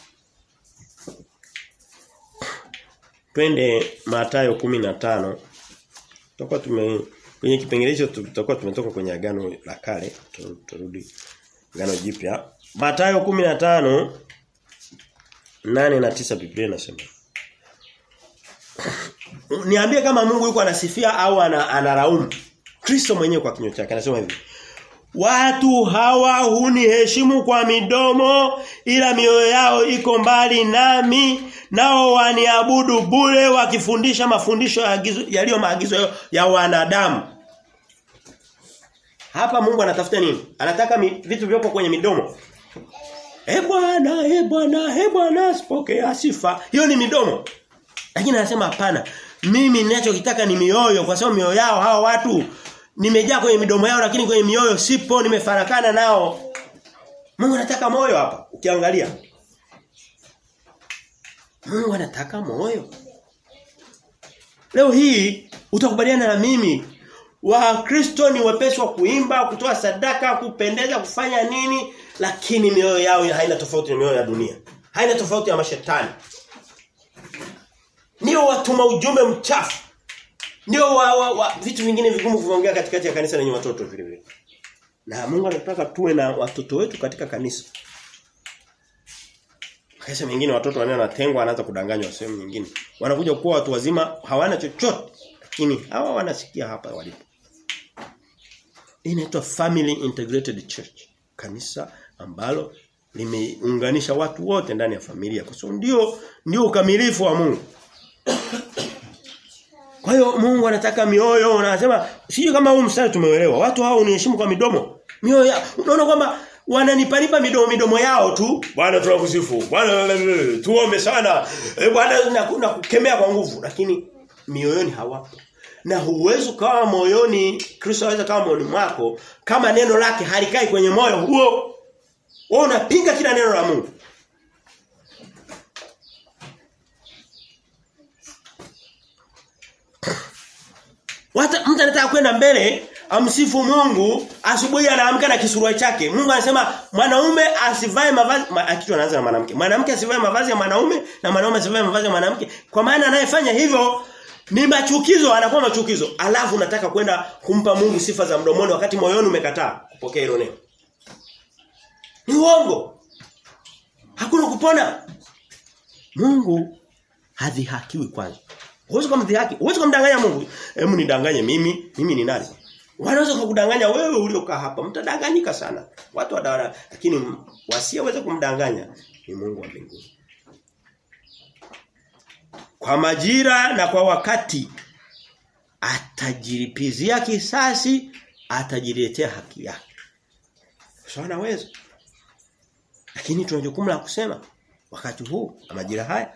Twende Mathayo 15. Tutakuwa tume kwenye kipengele hicho tutakuwa tumetoka kwenye agano la kale, turudi agano jipya. Mathayo 15 nane na tisa Biblia inasema. Niambie kama Mungu yuko anasifia au anaraumu. Kristo mwenyewe kwa kinywa chake anasema hivi. Watu hawa huniheshimu kwa midomo ila mioyo yao iko mbali nami nao waniabudu bure wakifundisha mafundisho yaliyo maagizo ya wanadamu. Hapa Mungu anatafuta nini? Anataka mi, vitu vilivyopo kwenye midomo. E Bwana, e Bwana, e Bwana, sipokea sifa. Hiyo ni midomo. Lakini anasema hapana. Mimi ninachokitaka ni mioyo kwa sababu mioyo yao hawa watu nimejaa kwenye midomo yao lakini kwenye mioyo sipo nimefarakana nao. Mungu anataka moyo hapa ukiangalia. Mungu anataka moyo. Leo hii utakubaliana na mimi Wakristo ni wepesi wa kuimba, kutoa sadaka, kupendeza, kufanya nini, lakini mioyo yao haina tofauti na mioyo ya dunia. Haina tofauti ya mashetani. Ndio watuma ujumbe mchafu. Ndio wa, wa, wa, vitu vingine vigumu kuongea katikati ya kanisa lenye watoto vile vile. Na Mungu anataka tuwe na watoto wetu katika kanisa. Kesa mengine watoto wanatengwa wanaanza kudanganywa sehemu nyingine. Wanakuja kuwa watu wazima hawana chochote lakini hawa wanasikia hapa walipo. Inaitwa Family Integrated Church. Kanisa ambalo limeunganisha watu wote ndani ya familia kwa sababu ndio ndio ukamilifu wa Mungu. Kwa hiyo Mungu anataka mioyo anasema sijui kama huu mstari tumeelewa. Watu hao uniheshimu kwa midomo. Mioyo ya unaona kwamba wananipanipa midomo midomo yao tu. Bwana tunakusifu. Bwana tuombe sana. E, Bwana na kukemea kwa nguvu lakini mioyoni hawapo. na huwezi kawa moyoni Kristo aweza kawa moyoni mwako kama neno lake halikai kwenye moyo huo. Wewe unapinga kila neno la Mungu. Wata mtu anataka kwenda mbele amsifu Mungu asubuhi anaamka na kisuruali chake. Mungu anasema mwanaume asivae mavazi ma, akitu anaanza na mwanamke. Mwanamke asivae mavazi ya mwanaume na mwanaume asivae mavazi ya mwanamke. Kwa maana anayefanya hivyo ni machukizo anakuwa machukizo. Alafu unataka kwenda kumpa Mungu sifa za mdomoni wakati moyoni umekataa kupokea hilo neno. Ni uongo. Hakuna kupona. Mungu hadhihakiwi kwanza. Huwezi kumdhihaki, huwezi kumdanganya Mungu. Hebu nidanganye mimi, mimi ni nani? Wanaweza kukudanganya wewe uliokaa hapa. Mtadanganyika sana. Watu wadawala lakini wasiyeweza kumdanganya ni Mungu wa mbinguni. Kwa majira na kwa wakati atajilipizia kisasi, atajiletea haki yake. Sio anaweza. Lakini tuna jukumu la kusema wakati huu na majira haya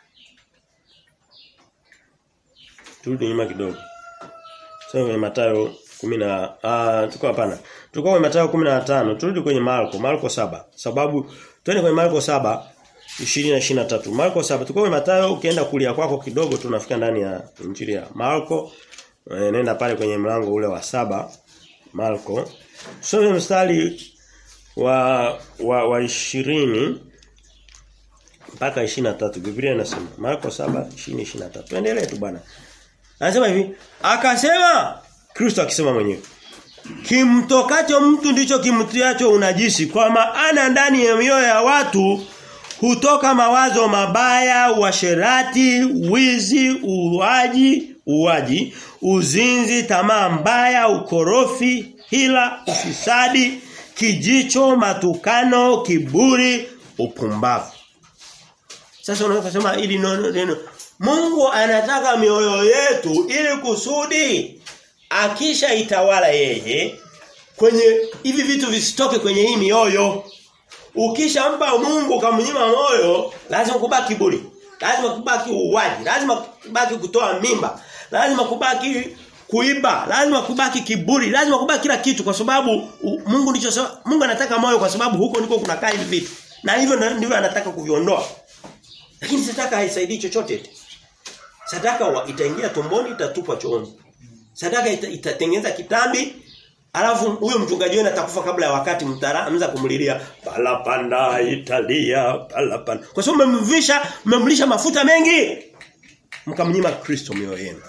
Turudi nyuma kidogo. Sasa kwenye Mathayo 10 na ah tuko hapana. Tuko kwenye Mathayo 15, turudi kwenye Marko, Marko saba Sababu twende kwenye Marko saba 20 na 23. Marko 7 tuko kwenye Mathayo ukienda kulia kwako kidogo tunafika ndani ya Injili ya Marko. E, nenda pale kwenye mlango ule wa saba Marko. Some mstari wa wa, wa 20 mpaka 23. Biblia inasema Marko 7 20 23. Tuendelee tu bwana. Anasema hivi, akasema Kristo akisema mwenyewe. Kimtokacho mtu ndicho kimtiacho unajisi kwa maana ndani ya mioyo ya watu hutoka mawazo mabaya, uasherati, wizi, uwaji, uwaji, uzinzi, tamaa mbaya, ukorofi, hila, ufisadi, kijicho, matukano, kiburi, upumbavu. Sasa unaweza kusema ili neno neno Mungu anataka mioyo yetu ili kusudi akisha itawala yeye kwenye hivi vitu visitoke kwenye hii mioyo. Ukishampa Mungu kamnyima moyo, lazima kubaki kiburi. Lazima kubaki uwaji, lazima kubaki kutoa mimba, lazima kubaki kuiba, lazima kubaki kiburi, lazima kubaki kila kitu kwa sababu Mungu ndicho Mungu anataka moyo kwa sababu huko ndiko kunakaa hivi vitu. Na hivyo ndivyo anataka kuviondoa. Lakini sadaka haisaidii chochote. Sadaka wa, itaingia tumboni itatupwa chooni. Sadaka ita, itatengeneza kitambi alafu huyo mchungaji wenu atakufa kabla ya wakati mtaanza kumlilia palapanda italia palapanda. Kwa sababu mmemvisha mmemlisha mafuta mengi mkamnyima Kristo mioyo yenu.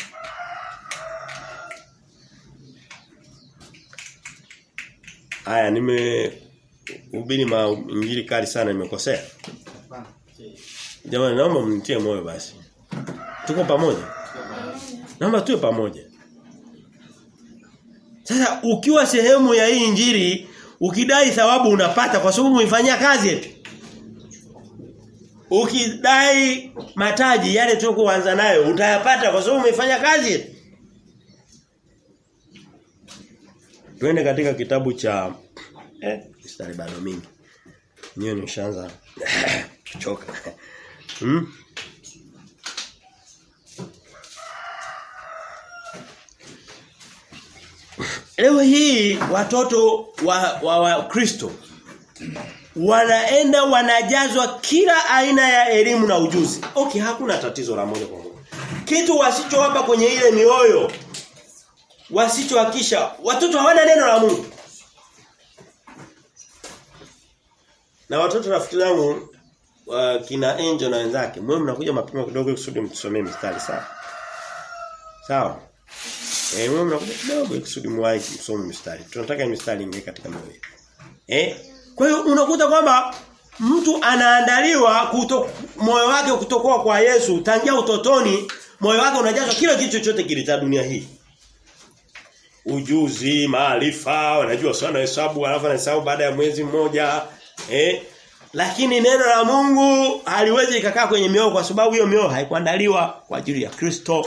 Haya nime ubiri injili kali sana nimekosea. Jamani naomba mnitie moyo basi. Tuko pamoja? Naomba tuwe pamoja. Sasa ukiwa sehemu ya hii injili ukidai thawabu unapata kwa sababu umeifanyia kazi eti. Ukidai mataji yale tuliokuanza nayo utayapata kwa sababu umeifanya kazi eti. Twende katika kitabu cha eh mstari bado mingi. Niyo nimeshaanza kuchoka. Hmm? Leo hii watoto wa wa, wa Kristo wanaenda wanajazwa kila aina ya elimu na ujuzi. Okay, hakuna tatizo la moja kwa moja. Kitu wasichowapa kwenye ile mioyo wasichohakisha watoto hawana neno la Mungu. Na watoto rafiki zangu wa kina Angel na wenzake, mwe mnakuja mapema kidogo kusudi mtusomee mstari sawa. Sawa. Eh, mwe mnakuja kidogo kusudi muwahi kusoma mstari. Tunataka mstari ingie katika moyo. Eh? Kwa hiyo unakuta kwamba mtu anaandaliwa kuto, moyo wake kutokoa kwa Yesu tangia utotoni, moyo wake unajazwa kila kitu chochote kile cha dunia hii. Ujuzi, maarifa, wanajua sana hesabu, alafu anahesabu baada ya mwezi mmoja. Eh? Lakini neno la Mungu haliwezi ikakaa kwenye mioyo kwa sababu hiyo mioyo haikuandaliwa kwa ajili ya Kristo.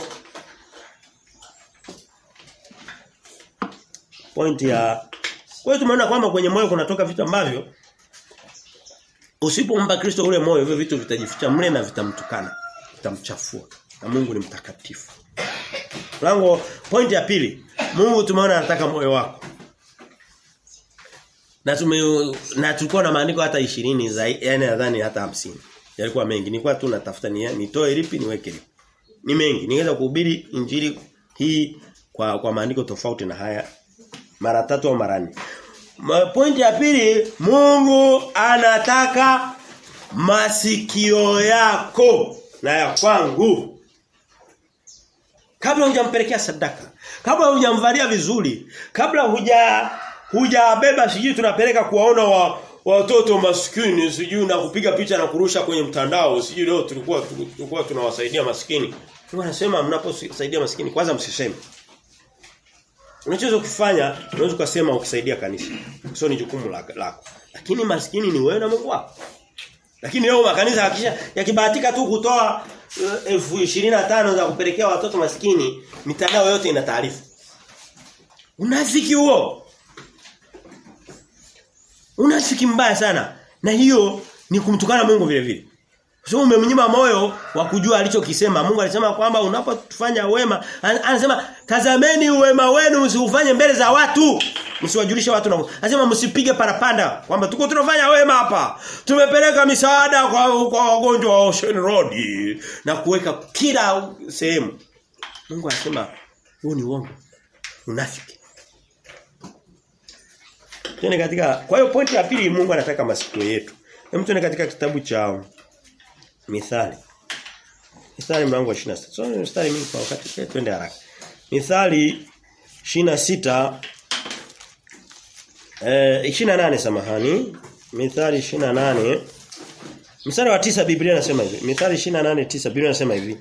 Point ya Kwa hiyo tumeona kwamba kwenye moyo kunatoka vitu ambavyo usipompa Kristo ule moyo hivyo vitu vitajificha mle na vitamtukana, vitamchafua. Na Mungu ni mtakatifu. Mlango point ya pili. Mungu tumeona anataka moyo wako. Na tume na tulikuwa na maandiko hata 20 zaidi yani nadhani hata 50. Yalikuwa mengi. Nilikuwa tu natafuta ni nitoe lipi niweke lipi. Ni mengi. Ningeweza kuhubiri injili hii kwa kwa maandiko tofauti na haya mara tatu au mara nne. Pointi ya pili, Mungu anataka masikio yako na ya kwangu. Kabla hujampelekea sadaka, kabla hujamvalia vizuri, kabla huja hujabeba sijui tunapeleka kuwaona wa watoto maskini sijui na kupiga picha na kurusha kwenye mtandao sijui leo tulikuwa tulikuwa tunawasaidia maskini. Mungu anasema mnaposaidia maskini kwanza msiseme. Unachoweza kufanya unaweza kusema ukisaidia kanisa. Sio ni jukumu lako. Lakini maskini ni wewe na Mungu wako. Lakini leo makanisa hakisha yakibahatika tu kutoa elfu uh, za kupelekea watoto maskini, mitandao yote ina taarifa. Unafiki huo. Unafiki mbaya sana. Na hiyo ni kumtukana Mungu vile vile. Sio umemnyima moyo wa kujua alichokisema. Mungu alisema kwamba unapofanya wema, anasema tazameni wema wenu msiufanye mbele za watu. Msiwajulishe watu na. Anasema msipige parapanda kwamba tuko tunafanya wema hapa. Tumepeleka misaada kwa kwa wagonjwa wa Ocean Road na kuweka kila sehemu. Mungu anasema huu ni uongo. Unafiki. Tena katika kwa hiyo pointi ya pili Mungu anataka masikio yetu. Hem tuone katika kitabu cha Mithali. Mithali mlango wa 26. So mithali mingi kwa wakati twende haraka. Mithali 26 eh 28 samahani. Mithali 28 Mstari wa tisa Biblia inasema hivi. Mithali 28:9 Biblia inasema hivi.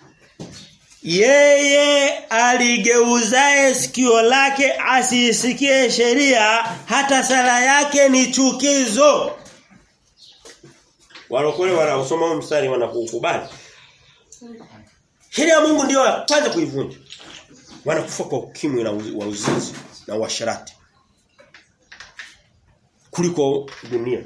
Yeye aligeuzae sikio lake asisikie sheria hata sala yake ni chukizo. Walokole wanaosoma huu mstari wanakukubali. Sheria ya Mungu ndio ya kwanza kuivunja. Wanakufa kwa ukimwi na wa uzinzi na uasherati. Kuliko dunia.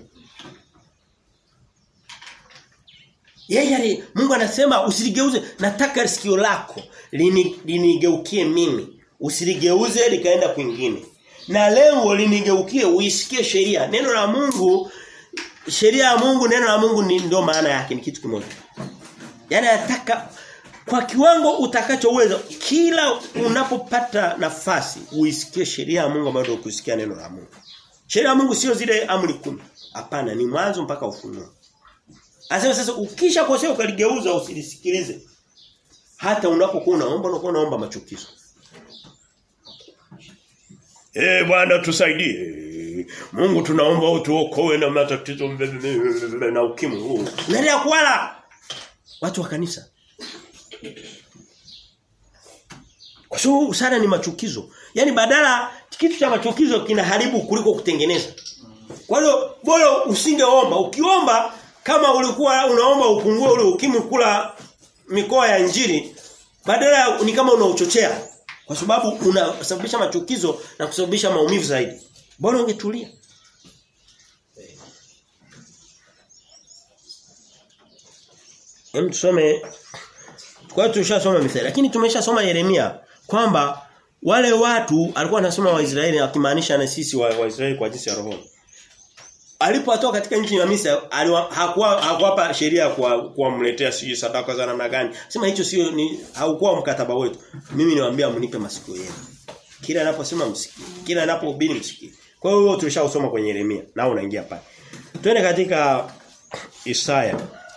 Yeye Mungu anasema usiligeuze nataka sikio lako lini, linigeukie mimi. Usiligeuze likaenda kwingine. Na lengo linigeukie uisikie sheria. Neno la Mungu sheria ya Mungu neno la Mungu ni ndio maana yake ni kitu kimoja. Yaani nataka kwa kiwango utakachoweza kila unapopata nafasi uisikie sheria ya Mungu ambayo kusikia neno la Mungu. Sheria ya Mungu sio zile amri kumi. Hapana, ni mwanzo mpaka ufunuo. Anasema sasa ukisha kosea ukaligeuza usilisikilize. Hata unapokuwa unaomba unakuwa unaomba machukizo. Eh Bwana tusaidie. Mungu tunaomba utuokoe na matatizo na ukimwi huu. Unaendelea kuwala watu wa kanisa. Kwa sababu sana ni machukizo. Yaani badala kitu cha machukizo kinaharibu kuliko kutengeneza. Kwa hiyo bora usingeomba. Ukiomba kama ulikuwa unaomba upungue ule ukimwi kula mikoa ya injili badala ni kama unauchochea kwa sababu unasababisha machukizo na kusababisha maumivu zaidi. Bora ungetulia. Hem tusome kwa hiyo tushasoma Mithali lakini tumeshasoma Yeremia kwamba wale watu alikuwa anasoma Waisraeli akimaanisha na sisi wa Waisraeli kwa jinsi ya roho. Alipotoka katika nchi ya Misri hakuwa hakuwapa sheria kwa kuwamletea siji sadaka za namna gani. Sema hicho sio ni haukuwa mkataba wetu. Mimi niwaambia mnipe masikio yenu. Kila anaposema msikie. Kila anapohubiri msikie. Kwa hiyo tulishasoma kwenye Yeremia na unaingia pale. Twende katika Isaya.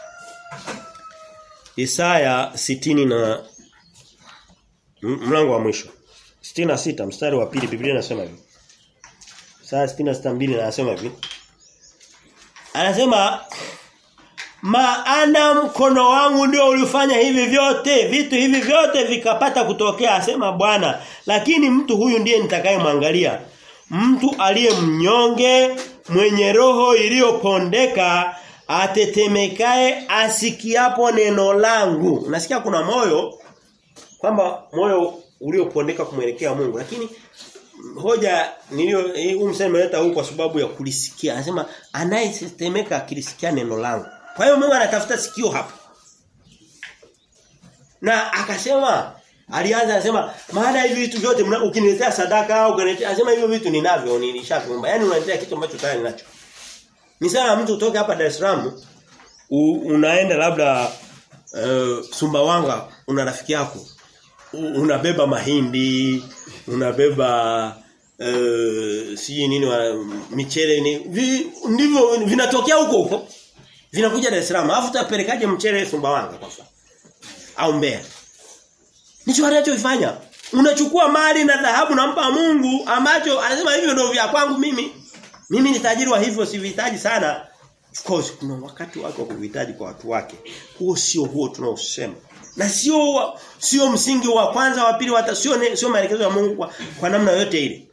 Isaya sitini na mlango wa mwisho. 66 mstari wa pili Biblia inasema hivi. Isaya 66:2 anasema hivi. Anasema maana mkono wangu ndio ulifanya hivi vyote, vitu hivi vyote vikapata kutokea asema Bwana. Lakini mtu huyu ndiye nitakayemwangalia. Mtu aliye mnyonge, mwenye roho iliyopondeka, atetemekae asikiapo neno langu. Unasikia kuna moyo kwamba moyo uliopondeka kumwelekea Mungu lakini hoja nilio huu msemo nimeleta huu kwa sababu ya kulisikia. Anasema anayetetemeka akilisikia neno langu. Kwa hiyo Mungu anatafuta sikio hapa. Na akasema Alianza anasema maana hivi vitu vyote ukiniletea sadaka au ukiniletea anasema hivyo vitu ninavyo nilishaviomba. Yaani unaniletea kitu ambacho tayari ninacho. Ni sana mtu utoke hapa Dar es Salaam unaenda labda uh, Sumbawanga una rafiki yako unabeba mahindi, unabeba uh, si nini wa, michele ni vi, ndivyo vinatokea huko huko. Vinakuja Dar es Salaam. Alafu utapelekaje mchele Sumbawanga kwa mfano? Au Mbeya? Nicho anachofanya. Unachukua mali na dhahabu nampa Mungu ambacho anasema hivyo ndio vya kwangu mimi. Mimi ni tajiri wa hivyo sivihitaji sana. Of course kuna wakati wake wa kuhitaji kwa watu wake. Huo sio huo tunaosema. Na sio sio msingi wa kwanza wa pili hata sio sio maelekezo ya Mungu kwa, kwa namna yote ile.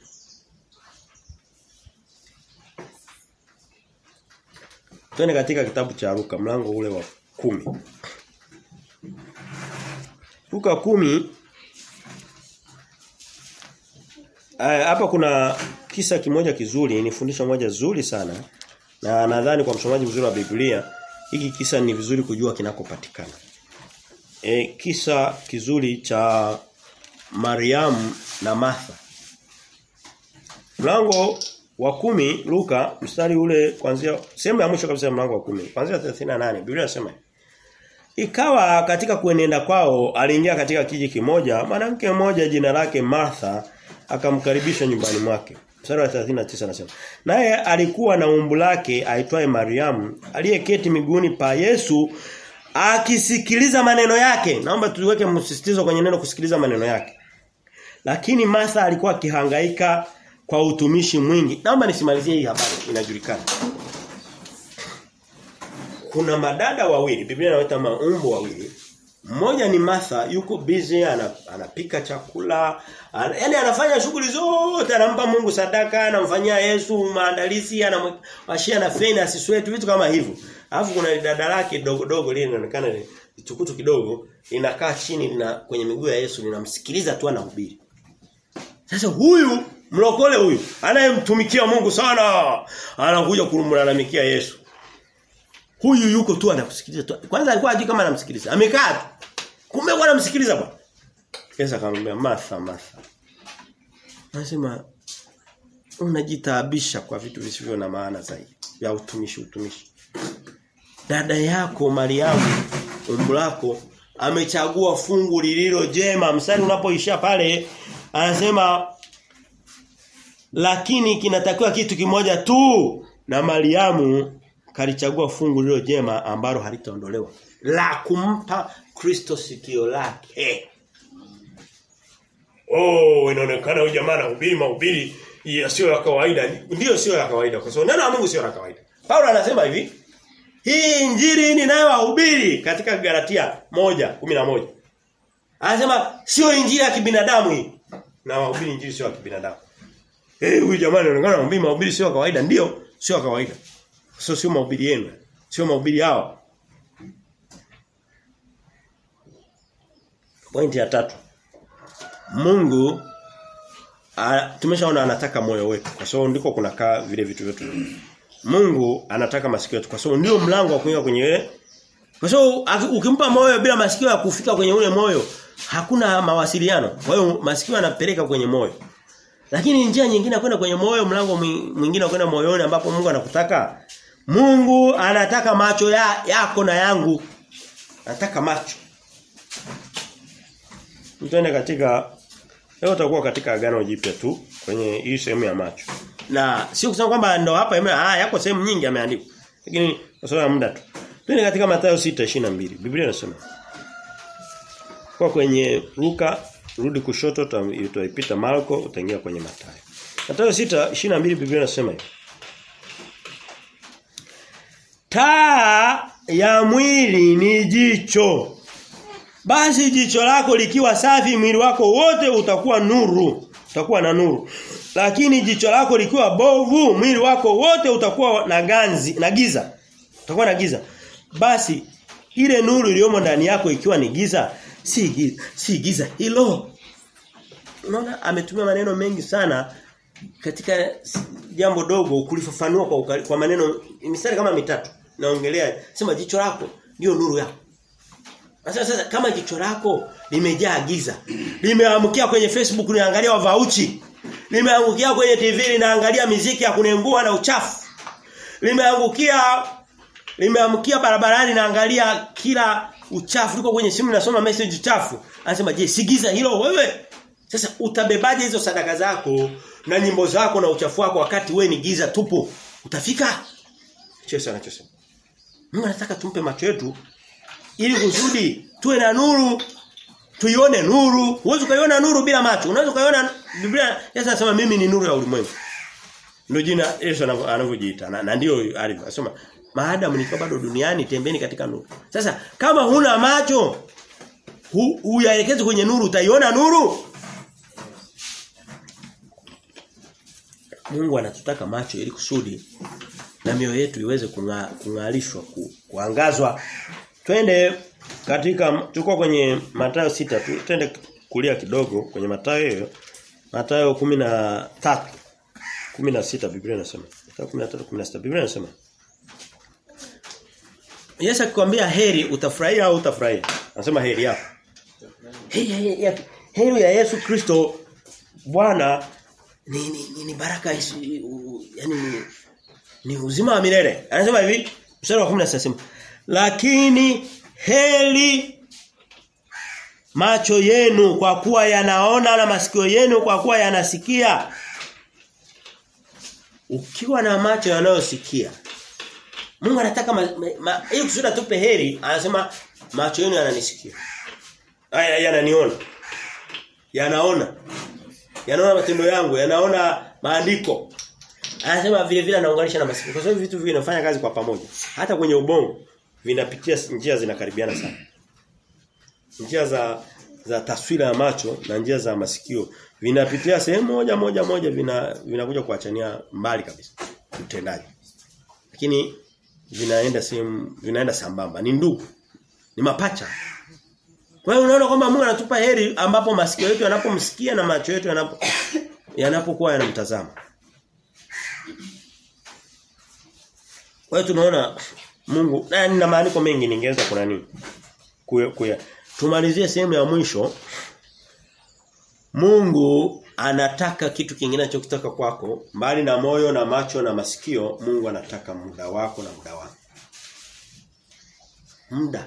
Twende katika kitabu cha Luka mlango ule wa kumi Luka kumi hapa kuna kisa kimoja kizuri, ni fundisho moja zuri sana. Na nadhani kwa msomaji mzuri wa Biblia, hiki kisa ni vizuri kujua kinakopatikana. E, kisa kizuri cha Mariamu na Martha. Mlango wa kumi Luka mstari ule kuanzia sehemu ya mwisho kabisa ya mlango wa kumi kuanzia 38 Biblia inasema Ikawa katika kuenenda kwao aliingia katika kiji kimoja mwanamke mmoja jina lake Martha akamkaribisha nyumbani mwake. Mstari wa 39 anasema. Naye alikuwa na umbu lake aitwaye Mariamu aliyeketi miguuni pa Yesu akisikiliza maneno yake. Naomba tuweke msisitizo kwenye neno kusikiliza maneno yake. Lakini Martha alikuwa akihangaika kwa utumishi mwingi. Naomba nisimalizie hii habari inajulikana. Kuna madada wawili, Biblia inawaita maumbo wawili. Mmoja ni Martha yuko busy anapika chakula, ana, yani anafanya shughuli zote, anampa Mungu sadaka, anamfanyia Yesu maandalizi, anamwashia na feni asiswetu vitu kama hivyo. Alafu kuna dada lake dogo dogo lile linaonekana ni tukutu kidogo, linakaa chini lina kwenye miguu ya Yesu linamsikiliza tu anahubiri. Sasa huyu mlokole huyu anayemtumikia Mungu sana anakuja kumlalamikia Yesu. Huyu yuko tu anakusikiliza tu. Kwanza alikuwa hajui kama anamsikiliza. Amekaa tu. Kumbe kwa anamsikiliza bwana. Kesa akamwambia Martha Martha. Anasema unajitaabisha kwa vitu visivyo na maana zaidi ya utumishi utumishi. Dada yako Mariamu umbu lako amechagua fungu lililo jema. Mstari unapoishia pale anasema lakini kinatakiwa kitu kimoja tu na Mariamu kalichagua fungu lilo jema ambalo halitaondolewa la kumpa Kristo sikio lake. Oh, inaonekana huyu jamaa anahubiri mahubiri sio ya kawaida. Ndiyo sio ya kawaida kwa sababu neno la Mungu sio la kawaida. Paulo anasema hivi, hii injili ninayowahubiri katika Galatia moja kumi na moja Anasema sio injili ya kibinadamu hii. Na wahubiri injili sio ya kibinadamu. Eh, hey, huyu jamaa anaonekana anahubiri mahubiri sio ya kawaida. Ndiyo, sio ya kawaida. Sio sio mahubiri yenu. Sio mahubiri yao. Pointi ya tatu. Mungu tumeshaona anataka moyo wetu kwa sababu ndiko kunakaa vile vitu vyetu. Mungu anataka masikio yetu kwa sababu ndio mlango wa kuingia kwenye ile. Kwa sababu ukimpa moyo bila masikio ya kufika kwenye ule moyo hakuna mawasiliano. Kwa hiyo masikio yanapeleka kwenye moyo. Lakini njia nyingine kwenda kwenye moyo mlango mwingine kwenda moyoni ambapo Mungu anakutaka Mungu anataka macho ya, yako na yangu. Anataka macho. Mtende katika leo utakuwa katika agano jipya tu kwenye hii sehemu ya macho. Na sio kusema kwamba ndo hapa ah yako sehemu nyingi ameandikwa. Lakini kwa sababu ya muda tu. Twende katika Mathayo 6:22. Biblia inasema kwa kwenye Luka rudi kushoto utaipita Marko utaingia kwenye Mathayo. Mathayo 6:22 Biblia inasema hivi. Taa ya mwili ni jicho. Basi jicho lako likiwa safi mwili wako wote utakuwa nuru, utakuwa na nuru. Lakini jicho lako likiwa bovu mwili wako wote utakuwa na ganzi, na giza. Utakuwa na giza. Basi ile nuru iliyomo ndani yako ikiwa ni giza, si giza, si giza hilo. Unaona ametumia maneno mengi sana katika jambo dogo kulifafanua kwa ukali, kwa maneno mistari kama mitatu. Naongelea sema jicho lako ndio nuru yako. Sasa sasa kama jicho lako limejaa giza, limeamkia kwenye Facebook unaangalia wavauchi, limeangukia kwenye TV linaangalia miziki ya kunengua na uchafu. Limeangukia limeamkia barabarani naangalia kila uchafu liko kwenye simu nasoma message chafu. Anasema je, si giza hilo wewe? Sasa utabebaje hizo sadaka zako na nyimbo zako na uchafu wako wakati we ni giza tupu? Utafika? Yesu anachosema. Mungu anataka tumpe macho yetu ili kusudi tuwe na nuru tuione nuru. Huwezi kuiona nuru bila macho. Unaweza kuiona Biblia Yesu anasema mimi ni nuru ya ulimwengu. Ndio jina Yesu anavyojiita na, na ndio alivyo. Anasema maadamu niko bado duniani tembeni katika nuru. Sasa kama huna macho huyaelekeze kwenye nuru utaiona nuru? Mungu anatutaka macho ili kusudi na mioyo yetu iweze kung'alishwa ku, kuangazwa. Twende katika tuko kwenye Mathayo sita tu twende kulia kidogo kwenye Mathayo hiyo. Mathayo 13 16 Biblia inasema. Mathayo 13 16 Biblia inasema. Yesu akikwambia heri utafurahia au utafurahia? Anasema heri yako. Heri, heri, heri, heri ya Yesu Kristo Bwana ni, ni, ni, ni baraka isi, u, yani ni, ni uzima wa milele. Anasema hivi mstari wa 10 anasema lakini heri macho yenu kwa kuwa yanaona na masikio yenu kwa kuwa yanasikia. Ukiwa na macho yanayosikia Mungu anataka ili kusudi atupe heri anasema macho yenu yananisikia. Haya yananiona. Yanaona. Yanaona matendo yangu, yanaona maandiko. Anasema vile vile anaunganisha na masikio. Kwa sababu vitu vinafanya kazi kwa pamoja. Hata kwenye ubongo vinapitia njia zinakaribiana sana. Njia za za taswira ya macho na njia za masikio vinapitia sehemu moja moja moja vina vinakuja kuachania mbali kabisa utendaji. Lakini vinaenda sehemu vinaenda sambamba ni ndugu ni mapacha kwa hiyo unaona kwamba Mungu anatupa heri ambapo masikio yetu yanapomsikia na macho yetu yanapo yanapokuwa yanamtazama kwa hiyo tunaona Mungu na nina maandiko mengi ningeweza kuna nini kuya, kuya. tumalizie sehemu ya mwisho Mungu anataka kitu kingine anachokitaka kwako mbali na moyo na macho na masikio Mungu anataka muda wako na muda wako muda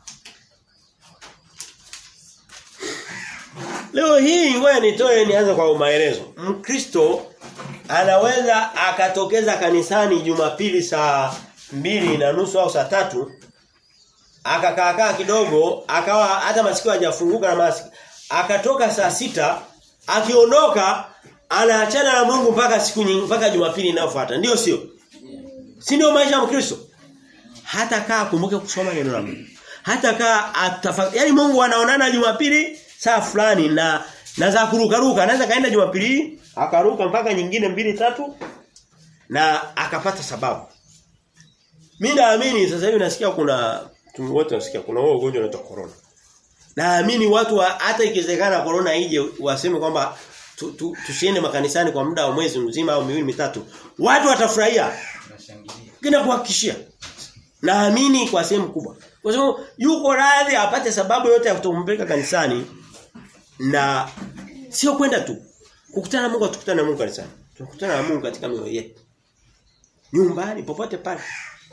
Leo hii ngoja nitoe nianze kwa maelezo. Mkristo anaweza akatokeza kanisani Jumapili saa mbili na nusu au saa tatu akakaa kidogo akawa hata masikio hajafunguka na masikio akatoka saa sita akiondoka anaachana na Mungu mpaka siku nyingi mpaka Jumapili inayofuata ndio sio si ndio maisha ya Mkristo hata kaa kumbuke kusoma neno la Mungu hata kaa atafakari yani Mungu anaonana Jumapili saa fulani na na za kuruka ruka anaweza kaenda Jumapili akaruka mpaka nyingine mbili tatu na akapata sababu mimi naamini sasa hivi nasikia kuna wote nasikia kuna huo ugonjwa unaitwa corona naamini watu wa, hata ikiwezekana corona ije waseme kwamba tu, tu, tusiende makanisani kwa muda wa mwezi mzima au miwili mitatu watu watafurahia kina kuhakikishia naamini kwa sehemu kubwa kwa sababu yuko radhi apate sababu yote ya kutompeleka kanisani na sio kwenda tu kukutana na Mungu tukutane na Mungu kanisani tunakutana na Mungu katika mioyo yetu nyumbani popote pale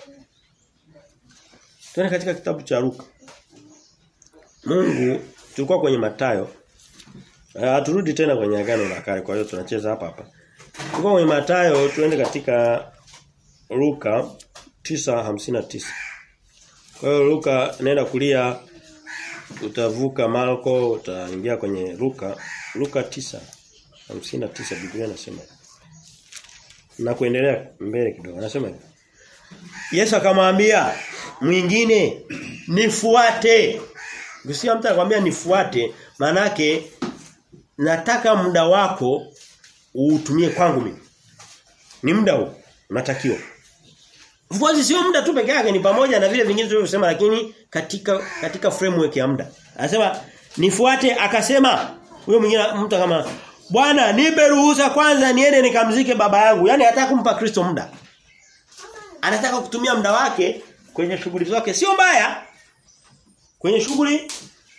Tuende katika kitabu cha Luka Mungu tulikuwa kwenye Matayo haturudi tena kwenye agano la kale kwa hiyo tunacheza hapa hapa tulikuwa kwenye Matayo tuende katika Luka 9:59 kwa hiyo Luka naenda kulia utavuka Marko utaingia kwenye Luka Luka 9:59 Biblia inasema na kuendelea mbele kidogo anasema hivi Yesu akamwambia mwingine nifuate Ukisikia mtu anakuambia nifuate manake nataka muda wako uutumie kwangu mimi ni muda huu unatakiwa Of course sio muda tu peke yake ni pamoja na vile vingine tulivyosema lakini katika katika framework ya muda. Anasema nifuate akasema huyo mwingine mtu kama Bwana nipe ruhusa kwanza niende nikamzike baba yangu. Yaani hataka kumpa Kristo muda. Anataka kutumia muda wake kwenye shughuli zake sio mbaya. kwenye shughuli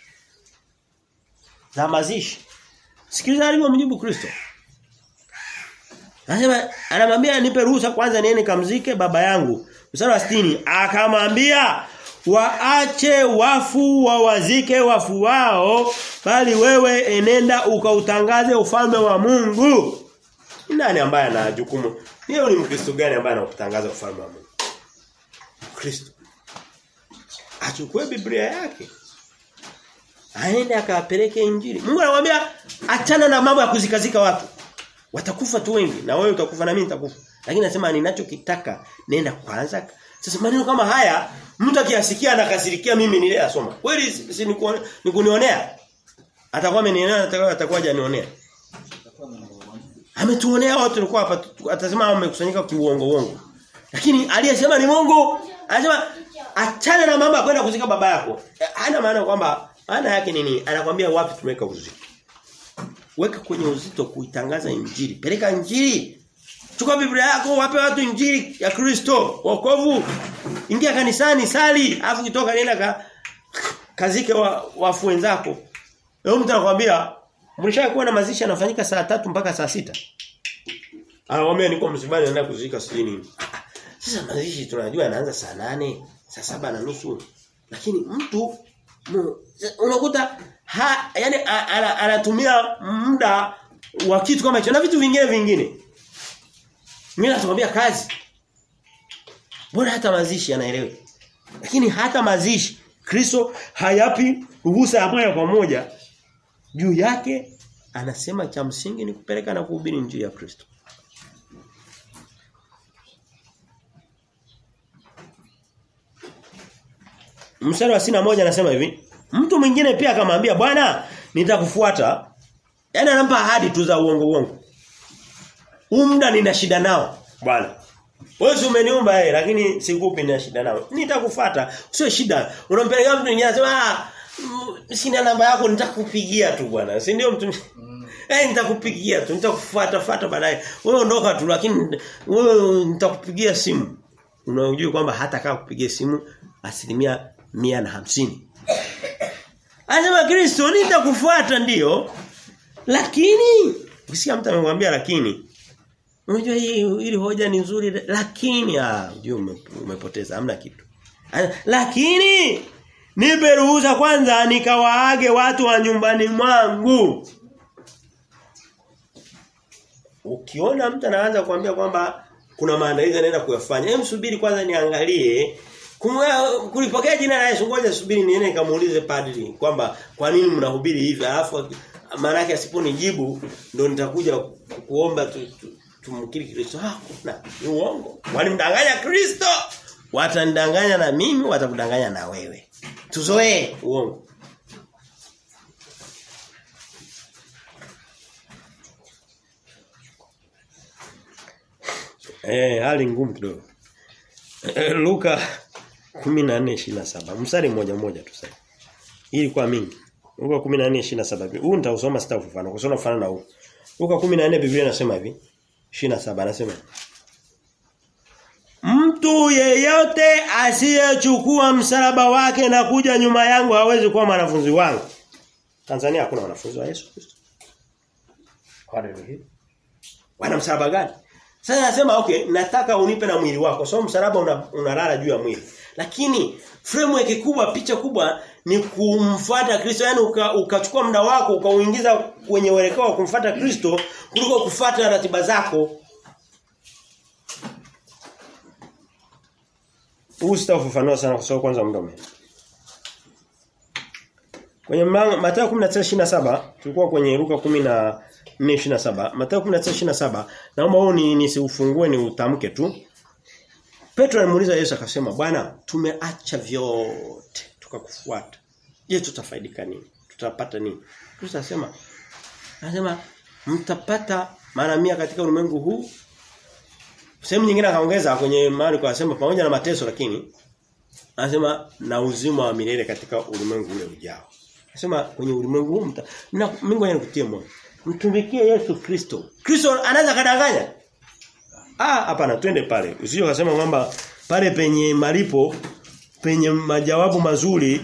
za mazishi. Sikiliza alivyomjibu Kristo. Anasema anamwambia nipe ruhusa kwanza niende kamzike baba yangu. Mstari wa 60 akamwambia waache wafu wawazike wafu wao bali wewe enenda ukautangaze ufalme wa Mungu. Ni nani ambaye ana jukumu? Leo ni Mkristo gani ambaye anakutangaza ufalme wa Mungu? Kristo. Achukue Biblia yake. Aende akapeleke injili. Mungu anamwambia achana na mambo ya kuzikazika watu. Watakufa tu wengi na wewe utakufa na mimi nitakufa. Lakini nasema ninachokitaka nenda kwanza. Sasa maneno kama haya mtu akiyasikia anakasirikia mimi nile asoma. Kweli si, si ni kunionea? Atakuwa amenionea atakuwa atakuwa hajanionea. Ametuonea watu tulikuwa hapa atasema amekusanyika kiuongo uongo. Lakini aliyesema ni Mungu. Anasema achana na mambo ya kwenda kuzika baba yako. Hana maana kwamba maana yake nini? Anakwambia wapi tumeweka uzito. Weka kwenye uzito kuitangaza injili. Peleka injili. Chukua Biblia yako wape watu injili ya Kristo, wokovu. Ingia kanisani, sali, afu kitoka nenda ka, kazike wa, wafu wenzako. Leo mtu anakuambia mlishakuwa na mazishi yanafanyika saa tatu mpaka saa sita Anakuambia niko msibani naenda kuzika sijui nini. Sasa mazishi tunajua yanaanza saa nane saa saba na nusu. Lakini mtu unakuta ha, yani anatumia muda wa kitu kama hicho na vitu vingine vingine. Mimi nakwambia kazi. Bora hata mazishi anaelewa. Lakini hata mazishi Kristo hayapi ruhusa ya moja kwa moja juu yake anasema cha msingi ni kupeleka na kuhubiri injili ya Kristo. Mstari wa sina moja anasema hivi, mtu mwingine pia akamwambia bwana nitakufuata. Yaani anampa ahadi tu za uongo uongo. Huu muda nina shida nao bwana. Wewe si umeniumba eh lakini sikupi nina shida nao. Nitakufuata. Sio shida. Unampeleka mtu mwingine anasema ah sina namba yako nitakupigia tu bwana. Si ndio mtu mm. Eh nitakupigia tu nitakufuata fuata baadaye. Wewe ondoka tu lakini wewe nitakupigia simu. Unajua kwamba hata kama kupigia simu asilimia mia na hamsini. Anasema Kristo nitakufuata ndio. Lakini ukisikia mtu amemwambia lakini unajua hii ili hoja ni nzuri lakini ah unajua umepoteza hamna kitu. Lakini nipe ruhusa kwanza nikawaage watu wa nyumbani mwangu. Ukiona mtu anaanza kuambia kwamba kuna maandalizi anaenda kuyafanya, hebu subiri kwanza niangalie kulipokea jina la Yesu ngoja subiri niende nikamuulize padri kwamba kwa nini mnahubiri hivi alafu maana yake asiponijibu ndo nitakuja kuomba tu, tu, tumkiri Kristo ah kuna ni uongo walimdanganya Kristo watanidanganya na mimi watakudanganya na wewe tuzoee uongo Eh hali ngumu kidogo Luka 14:27 mstari mmoja mmoja tu sasa. Hii ilikuwa mingi. Luka 14:27. Huu nitausoma sitakufafanua. Kusoma kufanana na huu. Luka 14 Biblia inasema hivi. 27 anasema. Mtu yeyote asiyechukua msalaba wake na kuja nyuma yangu hawezi kuwa mwanafunzi wangu. Tanzania hakuna wanafunzi wa Yesu Kristo. Haleluya. Wana msalaba gani? Sasa nasema okay, nataka unipe na mwili wako. So msalaba unalala una juu ya mwili. Lakini framework kubwa, picha kubwa ni kumfuata Kristo, yani ukachukua uka muda wako ukauingiza kwenye uelekeo wa kumfuata Kristo kuliko kufuata ratiba zako. Huu sitafafanua sana kwa sababu kwanza muda umeenda. Kwenye Mathayo 19:27 tulikuwa kwenye Luka 14:27. Mathayo 19:27 naomba huu ni nisiufungue ni utamke tu. Petro alimuuliza Yesu akasema, "Bwana, tumeacha vyote tukakufuata. Je, tutafaidika nini? Tutapata nini?" Kristo anasema anasema mtapata mara mia katika ulimwengu huu. Sehemu nyingine akaongeza kwenye mahali kwa anasema pamoja na mateso lakini anasema na uzima wa milele katika ulimwengu ule ujao. Anasema kwenye ulimwengu huu mta na Mungu anakutia moyo. Mtumikie Yesu Kristo. Kristo anaweza kadanganya? Ah, hapana twende pale. Usije ukasema kwamba pale penye malipo penye majawabu mazuri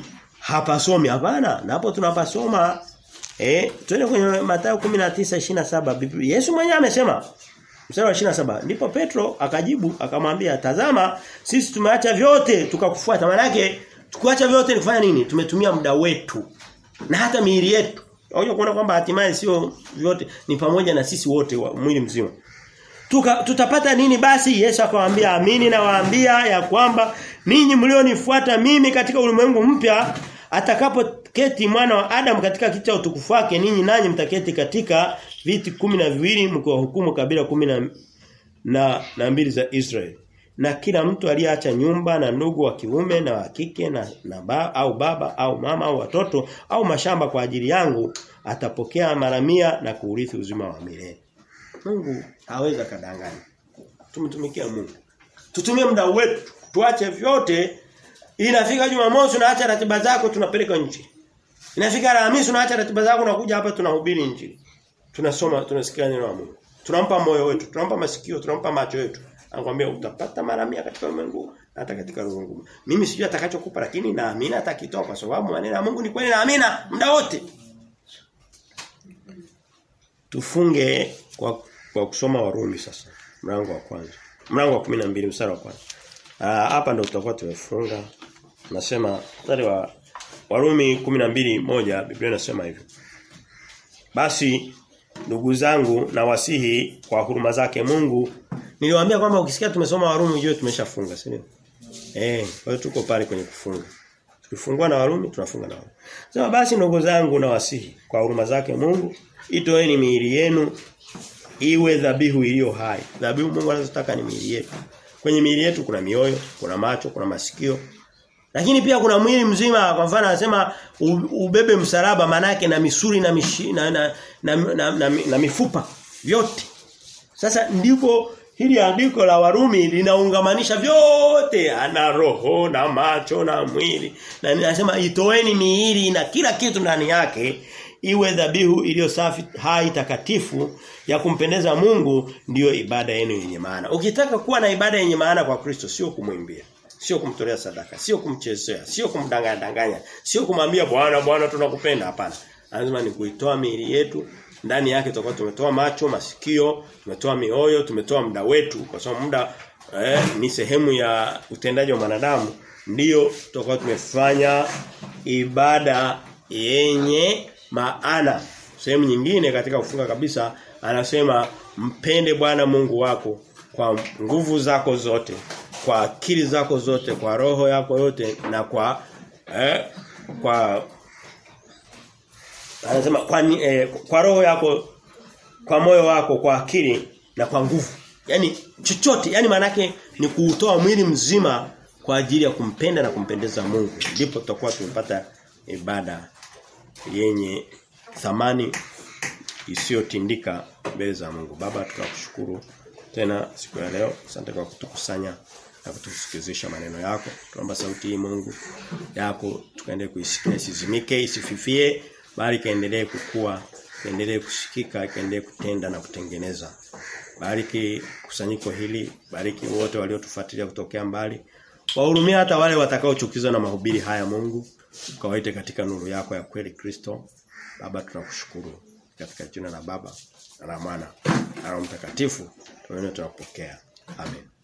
hapasomi hapana napo tunapasoma eh twende kwenye Mathayo 19:27 Biblia Yesu mwenyewe amesema mstari wa 27 ndipo Petro akajibu akamwambia tazama sisi tumeacha vyote tukakufuata maana yake tukuacha vyote ni kufanya nini tumetumia muda wetu na hata miili yetu Unajua kuona kwamba hatimaye sio vyote ni pamoja na sisi wote wa mwili mzima. Tuka, tutapata nini basi? Yesu akamwambia amini na waambia ya kwamba ninyi mlionifuata mimi katika ulimwengu mpya atakapoketi mwana wa Adam katika kiti cha utukufu wake ninyi nanyi mtaketi katika viti kumi na viwili mkiwahukumu kabila kumi na, na, na mbili za Israeli. Na kila mtu aliyeacha nyumba na ndugu wa kiume na wa kike na, na ba, au baba au mama au watoto au mashamba kwa ajili yangu atapokea mara mia na kuurithi uzima wa milele. Mungu hawezi kadanganya. Tumtumikia Mungu. Tutumie muda wetu, tuache vyote. Inafika Jumamosi unaacha ratiba zako tunapeleka nchi. Inafika Alhamisi unaacha ratiba zako unakuja hapa tunahubiri injili. Tunasoma, tunasikia neno la Mungu. Tunampa moyo wetu, tunampa masikio, tunampa macho yetu. Anakuambia utapata mara mia katika ulimwengu hata katika ulimwengu. Mimi sijui atakachokupa lakini naamini atakitoa kwa sababu maneno ya Mungu ni kweli na amina muda wote. Tufunge kwa kwa kusoma Warumi sasa. Mlango wa kwanza. Mlango wa 12 mstari wa kwanza. Ah hapa ndio tutakuwa tumefunga. Nasema mstari wa Warumi 12 moja Biblia inasema hivyo. Basi ndugu zangu na wasihi kwa huruma zake Mungu niliwaambia kwamba ukisikia tumesoma Warumi ujue tumeshafunga, si ndio? Eh, kwa hiyo tuko pale kwenye kufunga. Tukifungua na Warumi tunafunga na Warumi. Sema basi ndugu zangu na wasihi kwa huruma zake Mungu itoeni miili yenu iwe dhabihu iliyo hai. Dhabihu Mungu anazotaka ni miili yetu. Kwenye miili yetu kuna mioyo, kuna macho, kuna masikio. Lakini pia kuna mwili mzima kwa mfano anasema ubebe msalaba manake na misuli na, mishi, na, na, na, na, na, na, na mifupa vyote. Sasa ndipo hili andiko la Warumi linaungamanisha vyote ana roho na macho na mwili na ninasema itoeni miili na kila kitu ndani yake iwe dhabihu iliyo safi hai takatifu ya kumpendeza Mungu ndiyo ibada yenu yenye maana. Ukitaka kuwa na ibada yenye maana kwa Kristo sio kumwimbia, sio kumtolea sadaka, sio kumchezea, sio kumdanganya danganya, sio kumwambia bwana bwana tunakupenda hapana. Lazima ni kuitoa miili yetu ndani yake tutakuwa tumetoa macho, masikio, tumetoa mioyo, tumetoa muda wetu kwa sababu muda eh, ni sehemu ya utendaji wa wanadamu ndiyo tutakuwa tumefanya ibada yenye maana. Sehemu nyingine katika kufunga kabisa anasema mpende Bwana Mungu wako kwa nguvu zako zote, kwa akili zako zote, kwa roho yako yote na kwa eh, kwa anasema kwa, eh, kwa roho yako kwa moyo wako kwa akili na kwa nguvu yani chochote yani manake ni kuutoa mwili mzima kwa ajili ya kumpenda na kumpendeza Mungu ndipo tutakuwa tumepata ibada yenye thamani isiyotindika mbele za Mungu baba tunakushukuru tena siku ya leo asante kwa kutukusanya na kutusikizisha maneno yako tunaomba sauti hii Mungu yako tukaendelee kuisikia isizimike isififie bali kaendelee kukua kaendelee kusikika kaendelee kutenda na kutengeneza bariki kusanyiko hili bariki wote waliotufuatilia kutokea mbali wahurumia hata wale watakaochukizwa na mahubiri haya Mungu ukawaite katika nuru yako ya kweli Kristo baba tunakushukuru katika jina la baba na la mwana na la mtakatifu tunaona tunapokea amen